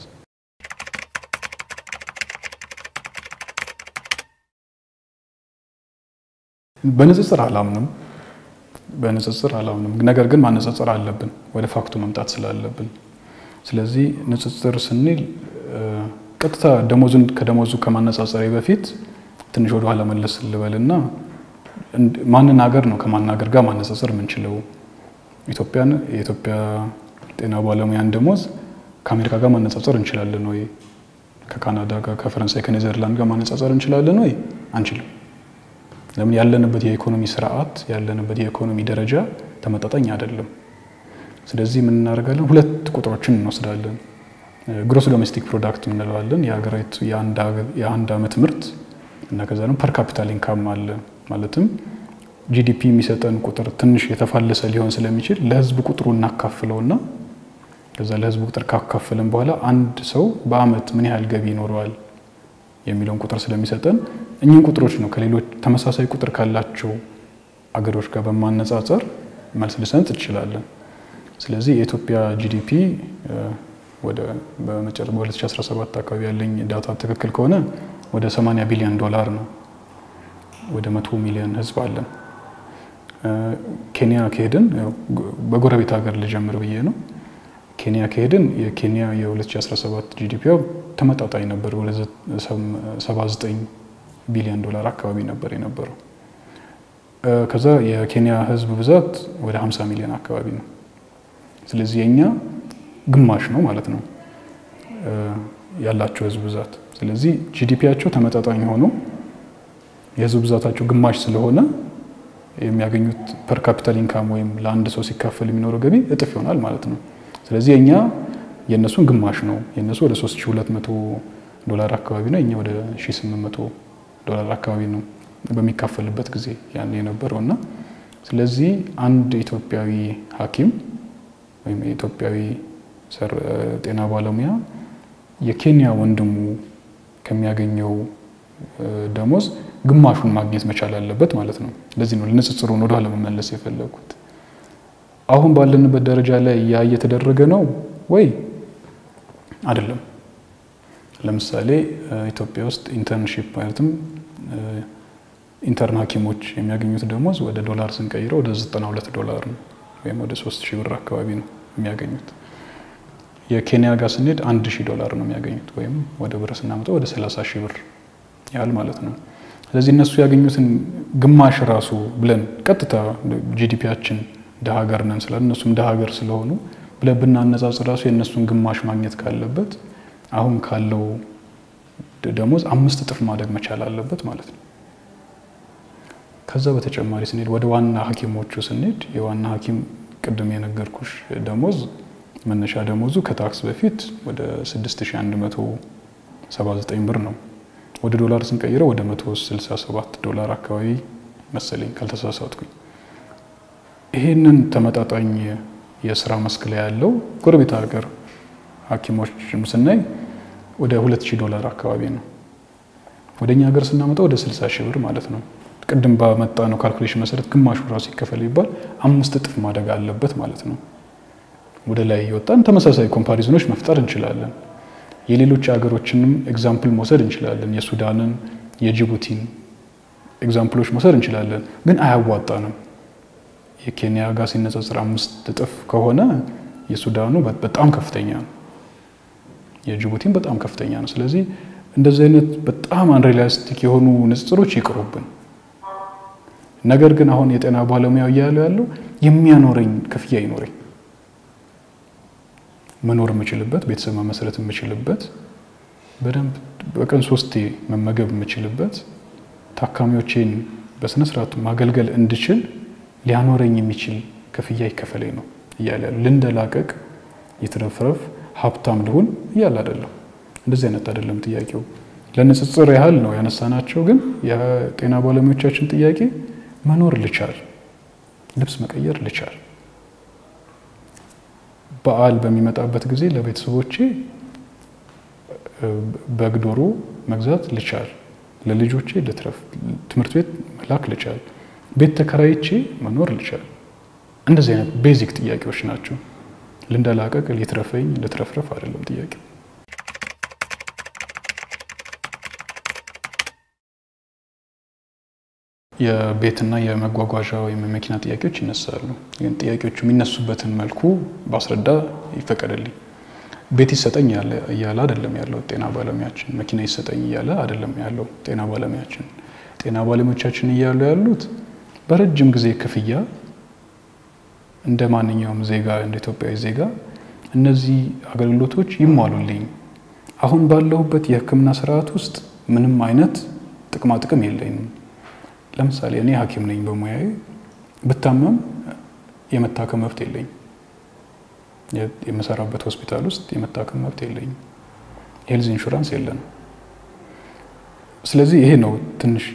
በንጽጽር አላምንም በንጽጽር አላምንም። ነገር ግን ማነጻጸር አለብን ወደ ፋክቱ መምጣት ስላለብን። ስለዚህ ንጽጽር ስንል ቀጥታ ደሞዙን ከደሞዙ ከማነጻጸሬ በፊት ትንሽ ወደ ኋላ መለስ ልበልና ማንን ሀገር ነው ከማናገር ጋር ማነጻጸር የምንችለው? ኢትዮጵያን የኢትዮጵያ ጤና ባለሙያን ደሞዝ ከአሜሪካ ጋር ማነጻጸር እንችላለን ወይ? ከካናዳ ጋር፣ ከፈረንሳይ፣ ከኔዘርላንድ ጋር ማነጻጸር እንችላለን ወይ? አንችልም። ለምን? ያለንበት የኢኮኖሚ ስርዓት ያለንበት የኢኮኖሚ ደረጃ ተመጣጣኝ አይደለም። ስለዚህ ምን እናደርጋለን? ሁለት ቁጥሮችን እንወስዳለን። ግሮስ ዶሜስቲክ ፕሮዳክት እንለዋለን የሀገሪቱ የአንድ ዓመት ምርት እና ከዛ ደግሞ ፐር ካፒታል ኢንካም አለ። ማለትም ጂዲፒ የሚሰጠን ቁጥር ትንሽ የተፋለሰ ሊሆን ስለሚችል ለህዝብ ቁጥሩ እናካፍለውና ከዛ ለህዝብ ቁጥር ካካፍለን በኋላ አንድ ሰው በአመት ምን ያህል ገቢ ይኖረዋል የሚለውን ቁጥር ስለሚሰጠን እኚህን ቁጥሮች ነው ከሌሎች ተመሳሳይ ቁጥር ካላቸው አገሮች ጋር በማነጻጸር መልስ ልሰንጥ እንችላለን። ስለዚህ የኢትዮጵያ ጂዲፒ ወደ በ2017 አካባቢ ያለኝ ዳታ ትክክል ከሆነ ወደ 80 ቢሊዮን ዶላር ነው። ወደ መቶ ሚሊዮን ህዝብ አለን። ኬንያ ከሄድን በጎረቤት ሀገር ልጀምር ብዬ ነው። ኬንያ ከሄድን የኬንያ የ2017 ጂዲፒ ተመጣጣኝ ነበር። ወደ 79 ቢሊዮን ዶላር አካባቢ ነበር የነበረው። ከዛ የኬንያ ህዝብ ብዛት ወደ 50 ሚሊዮን አካባቢ ነው። ስለዚህ የኛ ግማሽ ነው ማለት ነው ያላቸው ህዝብ ብዛት። ስለዚህ ጂዲፒያቸው ተመጣጣኝ ሆኖ የህዝብ ብዛታቸው ግማሽ ስለሆነ የሚያገኙት ፐር ካፒታል ኢንካም ወይም ለአንድ ሰው ሲካፈል የሚኖረው ገቢ እጥፍ ይሆናል ማለት ነው። ስለዚህ የእኛ የእነሱን ግማሽ ነው። የእነሱ ወደ 3200 ዶላር አካባቢ ነው፣ የኛ ወደ 1800 ዶላር አካባቢ ነው በሚካፈልበት ጊዜ ያን የነበረው እና ስለዚህ አንድ ኢትዮጵያዊ ሐኪም ወይም የኢትዮጵያዊ ጤና ባለሙያ የኬንያ ወንድሙ ከሚያገኘው ደሞዝ ግማሹን ማግኘት መቻል አለበት ማለት ነው። ለዚህ ነው ንጽጽሩን ወደኋላ መመለስ የፈለጉት። አሁን ባለንበት ደረጃ ላይ ያ እየተደረገ ነው ወይ አይደለም? ለምሳሌ ኢትዮጵያ ውስጥ ኢንተርንሺፕ ማለትም ኢንተርን ሐኪሞች የሚያገኙት ደሞዝ ወደ ዶላር ስንቀይረው ወደ 92 ዶላር ነው ወይም ወደ 3 ሺህ ብር አካባቢ ነው የሚያገኙት። የኬንያ ጋር ስንሄድ አንድ ሺህ ዶላር ነው የሚያገኙት ወይም ወደ ብር ስናመጣው ወደ 30 ሺህ ብር ያህል ማለት ነው። ስለዚህ እነሱ ያገኙትን ግማሽ ራሱ ብለን ቀጥታ ጂዲፒያችን እንደ ሀገር ነን ስላለ እነሱም እንደ ሀገር ስለሆኑ ብለን ብናነጻጽር ራሱ የእነሱን ግማሽ ማግኘት ካለበት አሁን ካለው ደሞዝ አምስት እጥፍ ማደግ መቻል አለበት ማለት ነው። ከዛ በተጨማሪ ስንሄድ ወደ ዋና ሐኪሞቹ ስንሄድ የዋና ሐኪም ቅድም የነገርኩሽ ደሞዝ መነሻ ደሞዙ ከታክስ በፊት ወደ 6179 ብር ነው። ወደ ዶላር ስንቀይረው ወደ 167 ዶላር አካባቢ መሰለኝ ካልተሳሳትኩኝ። ይህንን ተመጣጣኝ የስራ መስክ ላይ ያለው ጎረቤት ሀገር ሐኪሞችም ስናይ ወደ 2000 ዶላር አካባቢ ነው። ወደ እኛ ሀገር ስናመጣው ወደ 60 ሺህ ብር ማለት ነው። ቅድም ባመጣ ነው ካልኩሌሽን መሰረት ግማሹ ራሱ ይከፈል ይባል አምስት እጥፍ ማደግ አለበት ማለት ነው። ወደ ላይ እየወጣን ተመሳሳይ ኮምፓሪዝኖች መፍጠር እንችላለን። የሌሎች ሀገሮችንም ኤግዛምፕል መውሰድ እንችላለን። የሱዳንን፣ የጅቡቲን ኤግዛምፕሎች መውሰድ እንችላለን። ግን አያዋጣንም። የኬንያ ጋር ሲነጻጽር አምስት እጥፍ ከሆነ የሱዳኑ በጣም ከፍተኛ ነው። የጅቡቲን በጣም ከፍተኛ ነው። ስለዚህ እንደዚህ አይነት በጣም አንሪላስቲክ የሆኑ ንጽጽሮች ይቅሩብን። ነገር ግን አሁን የጤና ባለሙያው እያለው ያለው የሚያኖረኝ ክፍያ ይኖረኝ መኖር የምችልበት ቤተሰብ መመስረት የምችልበት በደንብ በቀን ሶስቴ መመገብ የምችልበት ታካሚዎቼን በስነ ስርዓቱ ማገልገል እንድችል ሊያኖረኝ የሚችል ክፍያ ይከፈለኝ ነው እያለ ያሉ ልንደላቀቅ ይትረፍረፍ ሀብታም ልሁን እያለ አይደለም። እንደዚህ አይነት አይደለም ጥያቄው። ለንጽጽር ያህል ነው ያነሳናቸው። ግን የጤና ባለሙያዎቻችን ጥያቄ መኖር ልቻል፣ ልብስ መቀየር ልቻል፣ በዓል በሚመጣበት ጊዜ ለቤተሰቦቼ በግ ዶሮ መግዛት ልቻል፣ ለልጆቼ ልትረፍ፣ ትምህርት ቤት መላክ ልቻል፣ ቤት ተከራይቼ መኖር ልቻል። እንደዚህ አይነት ቤዚክ ጥያቄዎች ናቸው። ልንደላቀቅ፣ ሊትረፈኝ፣ ልትረፍረፍ አይደለም ጥያቄው። የቤትና የመጓጓዣ ወይም የመኪና ጥያቄዎች ይነሳሉ። ግን ጥያቄዎቹ የሚነሱበትን መልኩ ባስረዳ ይፈቀድልኝ። ቤት ይሰጠኝ እያለ አይደለም ያለው ጤና ባለሙያችን። መኪና ይሰጠኝ እያለ አይደለም ያለው ጤና ባለሙያችን። ጤና ባለሙያዎቻችን እያሉ ያሉት በረጅም ጊዜ ክፍያ እንደ ማንኛውም ዜጋ እንደ ኢትዮጵያዊ ዜጋ እነዚህ አገልግሎቶች ይሟሉልኝ። አሁን ባለሁበት የሕክምና ስርዓት ውስጥ ምንም አይነት ጥቅማ ጥቅም የለኝም። ለምሳሌ እኔ ሐኪም ነኝ በሙያዬ ብታመም የመታከም መብት የለኝም። የምሰራበት ሆስፒታል ውስጥ የመታከም መብት የለኝም። ሄልዝ ኢንሹራንስ የለንም። ስለዚህ ይሄ ነው ትንሽ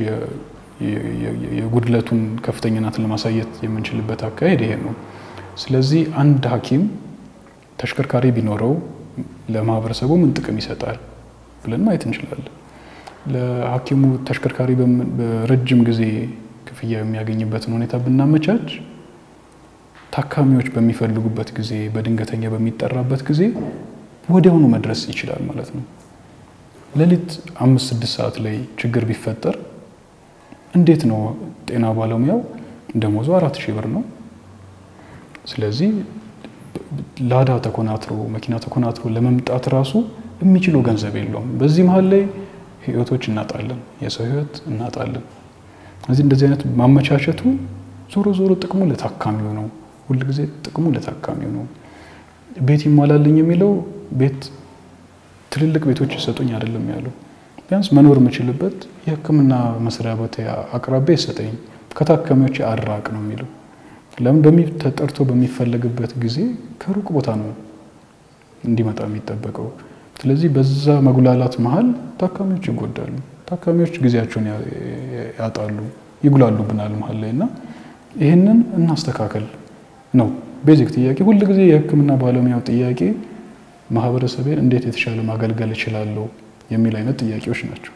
የጉድለቱን ከፍተኛነትን ለማሳየት የምንችልበት አካሄድ ይሄ ነው። ስለዚህ አንድ ሐኪም ተሽከርካሪ ቢኖረው ለማህበረሰቡ ምን ጥቅም ይሰጣል ብለን ማየት እንችላለን። ለሐኪሙ ተሽከርካሪ በረጅም ጊዜ ክፍያ የሚያገኝበትን ሁኔታ ብናመቻች ታካሚዎች በሚፈልጉበት ጊዜ በድንገተኛ በሚጠራበት ጊዜ ወዲያውኑ መድረስ ይችላል ማለት ነው። ሌሊት አምስት ስድስት ሰዓት ላይ ችግር ቢፈጠር እንዴት ነው ጤና ባለሙያው ደሞዙ አራት ሺህ ብር ነው። ስለዚህ ላዳ ተኮናትሮ መኪና ተኮናትሮ ለመምጣት ራሱ የሚችለው ገንዘብ የለውም። በዚህ መሀል ላይ ህይወቶች እናጣለን፣ የሰው ህይወት እናጣለን። እዚህ እንደዚህ አይነት ማመቻቸቱ ዞሮ ዞሮ ጥቅሙ ለታካሚው ነው። ሁልጊዜ ጥቅሙ ለታካሚው ነው። ቤት ይሟላልኝ የሚለው ቤት ትልልቅ ቤቶች ይሰጡኝ አይደለም ያለው። ቢያንስ መኖር የምችልበት የህክምና መስሪያ ቦታ አቅራቢያ ይሰጠኝ፣ ከታካሚዎች አራቅ ነው የሚለው። ለምን ተጠርቶ በሚፈለግበት ጊዜ ከሩቅ ቦታ ነው እንዲመጣ የሚጠበቀው። ስለዚህ በዛ መጉላላት መሀል ታካሚዎች ይጎዳሉ። ታካሚዎች ጊዜያቸውን ያጣሉ፣ ይጉላሉብናል መሀል ላይ እና ይህንን እናስተካከል ነው ቤዚክ ጥያቄ። ሁል ጊዜ የህክምና ባለሙያው ጥያቄ ማህበረሰቤን እንዴት የተሻለ ማገልገል እችላለሁ የሚል አይነት ጥያቄዎች ናቸው።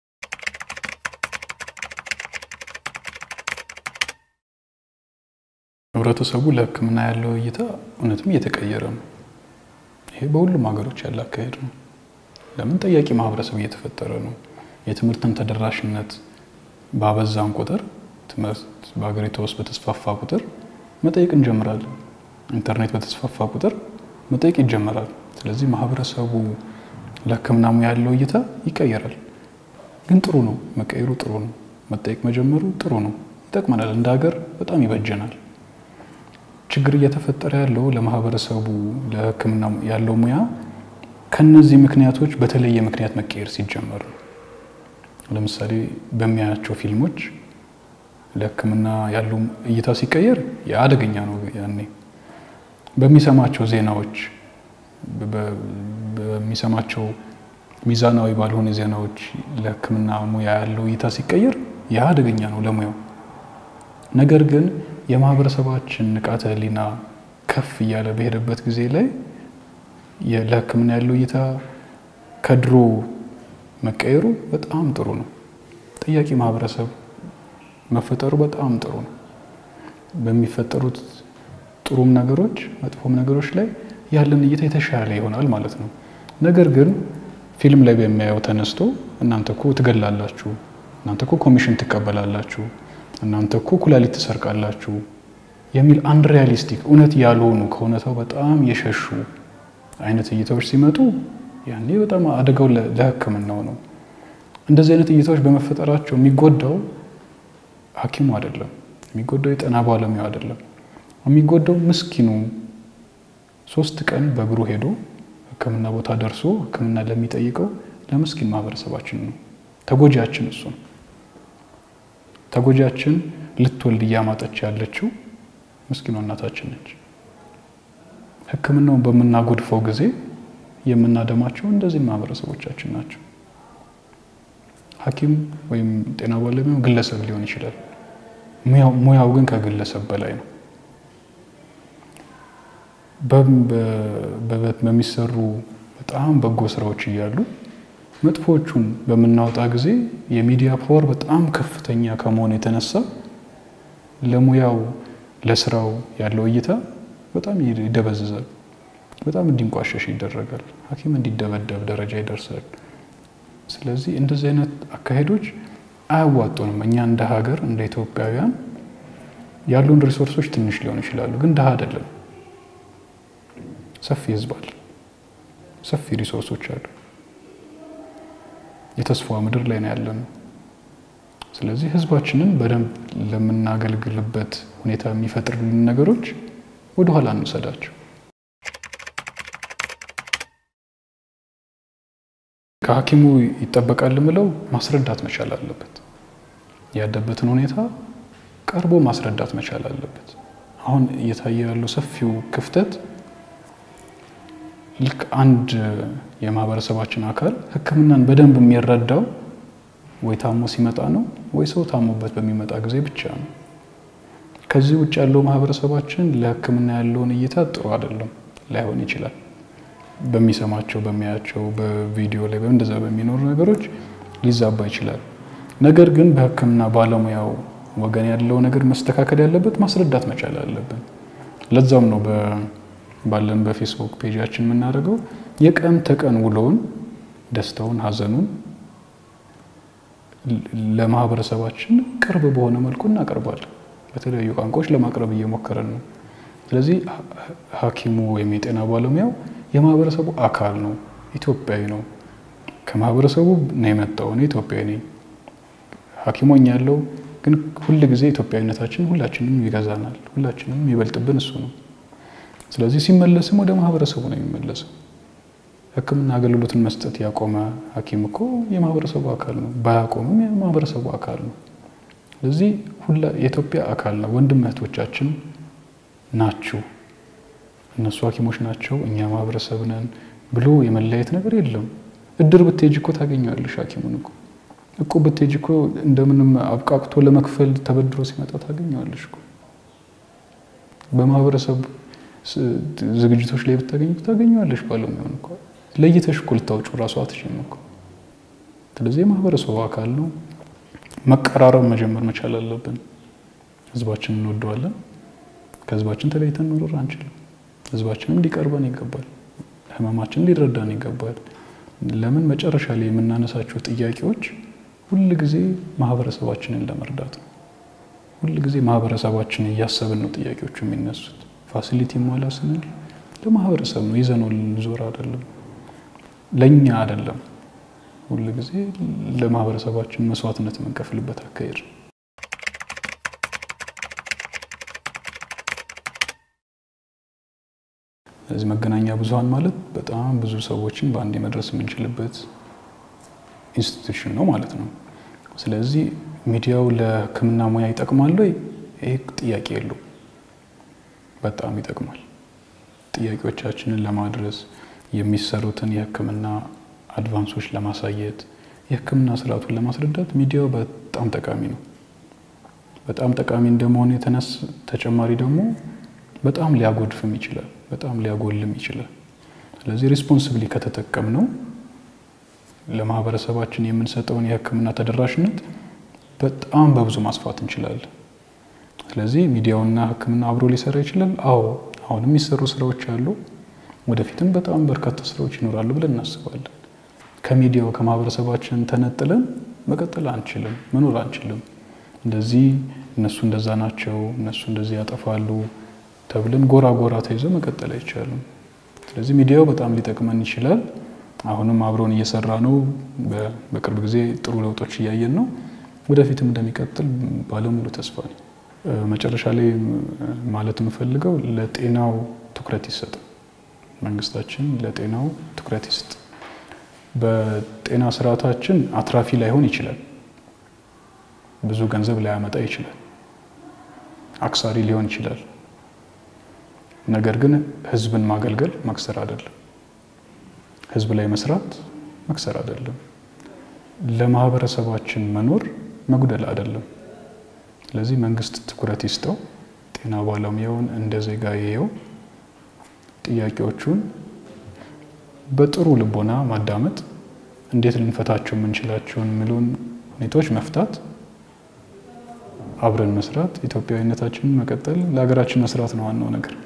ህብረተሰቡ ለህክምና ያለው እይታ እውነትም እየተቀየረ ነው። ይሄ በሁሉም ሀገሮች ያለ አካሄድ ነው። ለምን ጠያቂ ማህበረሰብ እየተፈጠረ ነው። የትምህርትን ተደራሽነት ባበዛን ቁጥር ትምህርት በሀገሪቷ ውስጥ በተስፋፋ ቁጥር መጠየቅ እንጀምራለን። ኢንተርኔት በተስፋፋ ቁጥር መጠየቅ ይጀመራል። ስለዚህ ማህበረሰቡ ለህክምና ሙያ ያለው እይታ ይቀየራል። ግን ጥሩ ነው፣ መቀየሩ ጥሩ ነው። መጠየቅ መጀመሩ ጥሩ ነው፣ ይጠቅመናል፣ እንደ ሀገር በጣም ይበጀናል። ችግር እየተፈጠረ ያለው ለማህበረሰቡ ለሕክምና ያለው ሙያ ከነዚህ ምክንያቶች በተለየ ምክንያት መቀየር ሲጀመር ነው። ለምሳሌ በሚያያቸው ፊልሞች ለሕክምና ያለው እይታ ሲቀየር የአደገኛ ነው። ያኔ በሚሰማቸው ዜናዎች በሚሰማቸው ሚዛናዊ ባልሆነ ዜናዎች ለሕክምና ሙያ ያለው እይታ ሲቀየር ያ አደገኛ ነው ለሙያው። ነገር ግን የማህበረሰባችን ንቃተ ህሊና ከፍ እያለ በሄደበት ጊዜ ላይ ለሕክምና ያለው እይታ ከድሮ መቀየሩ በጣም ጥሩ ነው። ጠያቂ ማህበረሰብ መፈጠሩ በጣም ጥሩ ነው። በሚፈጠሩት ጥሩም ነገሮች መጥፎም ነገሮች ላይ ያለን እይታ የተሻለ ይሆናል ማለት ነው። ነገር ግን ፊልም ላይ በሚያየው ተነስቶ እናንተ እኮ ትገላላችሁ፣ እናንተ እኮ ኮሚሽን ትቀበላላችሁ፣ እናንተ እኮ ኩላሊት ትሰርቃላችሁ የሚል አንሪያሊስቲክ እውነት ያልሆኑ ከእውነታው በጣም የሸሹ አይነት እይታዎች ሲመጡ ያኔ በጣም አደጋው ለሕክምናው ነው። እንደዚህ አይነት እይታዎች በመፈጠራቸው የሚጎዳው ሐኪሙ አይደለም፣ የሚጎዳው የጤና ባለሙያው አይደለም። የሚጎዳው ምስኪኑ ሶስት ቀን በእግሩ ሄዶ ሕክምና ቦታ ደርሶ ሕክምና ለሚጠይቀው ለምስኪን ማህበረሰባችን ነው። ተጎጂያችን እሱ ነው። ተጎጂያችን ልትወልድ እያማጠች ያለችው ምስኪኗ እናታችን ነች። ሕክምናውን በምናጎድፈው ጊዜ የምናደማቸው እንደዚህ ማህበረሰቦቻችን ናቸው። ሐኪም ወይም ጤና ባለሙያው ግለሰብ ሊሆን ይችላል። ሙያው ግን ከግለሰብ በላይ ነው። በሚሰሩ በጣም በጎ ስራዎች እያሉ መጥፎቹን በምናወጣ ጊዜ የሚዲያ ፓወር በጣም ከፍተኛ ከመሆኑ የተነሳ ለሙያው ለስራው ያለው እይታ በጣም ይደበዝዛል። በጣም እንዲንቋሸሽ ይደረጋል። ሐኪም እንዲደበደብ ደረጃ ይደርሳል። ስለዚህ እንደዚህ አይነት አካሄዶች አያዋጡንም። እኛ እንደ ሀገር እንደ ኢትዮጵያውያን ያሉን ሪሶርሶች ትንሽ ሊሆኑ ይችላሉ፣ ግን ድሀ አይደለም። ሰፊ ህዝብ አለ፣ ሰፊ ሪሶርሶች አሉ። የተስፋ ምድር ላይ ነው ያለነው። ስለዚህ ህዝባችንን በደንብ ለምናገልግልበት ሁኔታ የሚፈጥርልን ነገሮች ወደኋላ እንውሰዳቸው። ከሐኪሙ ይጠበቃል ምለው ማስረዳት መቻል አለበት። ያለበትን ሁኔታ ቀርቦ ማስረዳት መቻል አለበት። አሁን እየታየ ያለው ሰፊው ክፍተት ልክ አንድ የማህበረሰባችን አካል ሕክምናን በደንብ የሚረዳው ወይ ታሞ ሲመጣ ነው ወይ ሰው ታሞበት በሚመጣ ጊዜ ብቻ ነው። ከዚህ ውጭ ያለው ማህበረሰባችን ለሕክምና ያለውን እይታ ጥሩ አይደለም፣ ላይሆን ይችላል። በሚሰማቸው በሚያያቸው በቪዲዮ ላይ እንደዛ በሚኖሩ ነገሮች ሊዛባ ይችላል። ነገር ግን በሕክምና ባለሙያው ወገን ያለው ነገር መስተካከል ያለበት ማስረዳት መቻል አለብን። ለዛም ነው ባለን በፌስቡክ ፔጃችን የምናደርገው የቀን ተቀን ውሎውን፣ ደስታውን፣ ሀዘኑን ለማህበረሰባችን ቅርብ በሆነ መልኩ እናቀርባለን። በተለያዩ ቋንቋዎች ለማቅረብ እየሞከረን ነው። ስለዚህ ሐኪሙ ወይም የጤና ባለሙያው የማህበረሰቡ አካል ነው፣ ኢትዮጵያዊ ነው። ከማህበረሰቡ ነው የመጣው። እኔ ኢትዮጵያዊ ነኝ፣ ሐኪሞኝ ያለው ግን ሁል ጊዜ ኢትዮጵያዊነታችን ሁላችንም ይገዛናል። ሁላችንም ይበልጥብን እሱ ነው። ስለዚህ ሲመለስም ወደ ማህበረሰቡ ነው የሚመለሰው። ሕክምና አገልግሎትን መስጠት ያቆመ ሐኪም እኮ የማህበረሰቡ አካል ነው፣ ባያቆምም የማህበረሰቡ አካል ነው። ስለዚህ የኢትዮጵያ አካል ነው። ወንድም እህቶቻችን ናችሁ። እነሱ ሐኪሞች ናቸው፣ እኛ ማህበረሰብ ነን ብሎ የመለያየት ነገር የለም። እድር ብትሄጂ እኮ ታገኘዋለሽ ሐኪሙን እኮ እቁብ ብትሄጂ እኮ እንደምንም አብቃቅቶ ለመክፈል ተበድሮ ሲመጣ ታገኘዋለሽ እኮ በማህበረሰብ ዝግጅቶች ላይ ብታገኝ ታገኘዋለሽ። ባለሙያውን እኮ ለይተሽ እኮ ልታውጩ ራሱ አትችይም እኮ። ስለዚህ የማህበረሰቡ አካል ነው። መቀራረብ መጀመር መቻል አለብን። ህዝባችንን እንወደዋለን። ከህዝባችን ተለይተን መኖር አንችልም። ህዝባችንም ሊቀርበን ይገባል። ህመማችን ሊረዳን ይገባል። ለምን መጨረሻ ላይ የምናነሳቸው ጥያቄዎች ሁል ጊዜ ማህበረሰባችንን ለመርዳት ነው። ሁል ጊዜ ማህበረሰባችንን እያሰብን ነው ጥያቄዎቹ የሚነሱት። ፋሲሊቲ ሟላ ስንል ለማህበረሰብ ነው፣ ይዘነው ልንዞር አይደለም፣ ለእኛ አይደለም። ሁል ጊዜ ለማህበረሰባችን መስዋዕትነት የምንከፍልበት አካሄድ ነው። ስለዚህ መገናኛ ብዙኃን ማለት በጣም ብዙ ሰዎችን በአንዴ መድረስ የምንችልበት ኢንስቲትዩሽን ነው ማለት ነው። ስለዚህ ሚዲያው ለሕክምና ሙያ ይጠቅማል ወይ? ይህ ጥያቄ የለው። በጣም ይጠቅማል። ጥያቄዎቻችንን ለማድረስ የሚሰሩትን የሕክምና አድቫንሶች ለማሳየት የሕክምና ስርዓቱን ለማስረዳት ሚዲያው በጣም ጠቃሚ ነው። በጣም ጠቃሚ እንደመሆኑ የተነስ ተጨማሪ ደግሞ በጣም ሊያጎድፍም ይችላል፣ በጣም ሊያጎልም ይችላል። ስለዚህ ሪስፖንስብሊ ከተጠቀም ነው ለማህበረሰባችን የምንሰጠውን የሕክምና ተደራሽነት በጣም በብዙ ማስፋት እንችላለን። ስለዚህ ሚዲያውና ሕክምና አብሮ ሊሰራ ይችላል። አዎ አሁንም የሚሰሩ ስራዎች አሉ። ወደፊትም በጣም በርካታ ስራዎች ይኖራሉ ብለን እናስባለን። ከሚዲያው ከማህበረሰባችን ተነጥለን መቀጠል አንችልም፣ መኖር አንችልም። እንደዚህ እነሱ እንደዛ ናቸው፣ እነሱ እንደዚህ ያጠፋሉ ተብለን ጎራ ጎራ ተይዞ መቀጠል አይቻልም። ስለዚህ ሚዲያው በጣም ሊጠቅመን ይችላል። አሁንም አብሮን እየሰራ ነው። በቅርብ ጊዜ ጥሩ ለውጦች እያየን ነው። ወደፊትም እንደሚቀጥል ባለሙሉ ተስፋ ነኝ። መጨረሻ ላይ ማለት የምፈልገው ለጤናው ትኩረት ይሰጥ፣ መንግስታችን ለጤናው ትኩረት ይስጥ። በጤና ስርዓታችን አትራፊ ላይሆን ይችላል፣ ብዙ ገንዘብ ላያመጣ ይችላል፣ አክሳሪ ሊሆን ይችላል። ነገር ግን ህዝብን ማገልገል መክሰር አይደለም። ህዝብ ላይ መስራት መክሰር አይደለም። ለማህበረሰባችን መኖር መጉደል አይደለም። ስለዚህ መንግስት ትኩረት ይስጠው፣ ጤና ባለሙያውን እንደ ዜጋ ይየው፣ ጥያቄዎቹን በጥሩ ልቦና ማዳመጥ፣ እንዴት ልንፈታቸው የምንችላቸውን የሚሉን ሁኔታዎች መፍታት፣ አብረን መስራት፣ ኢትዮጵያዊነታችንን መቀጠል፣ ለሀገራችን መስራት ነው ዋናው ነገር።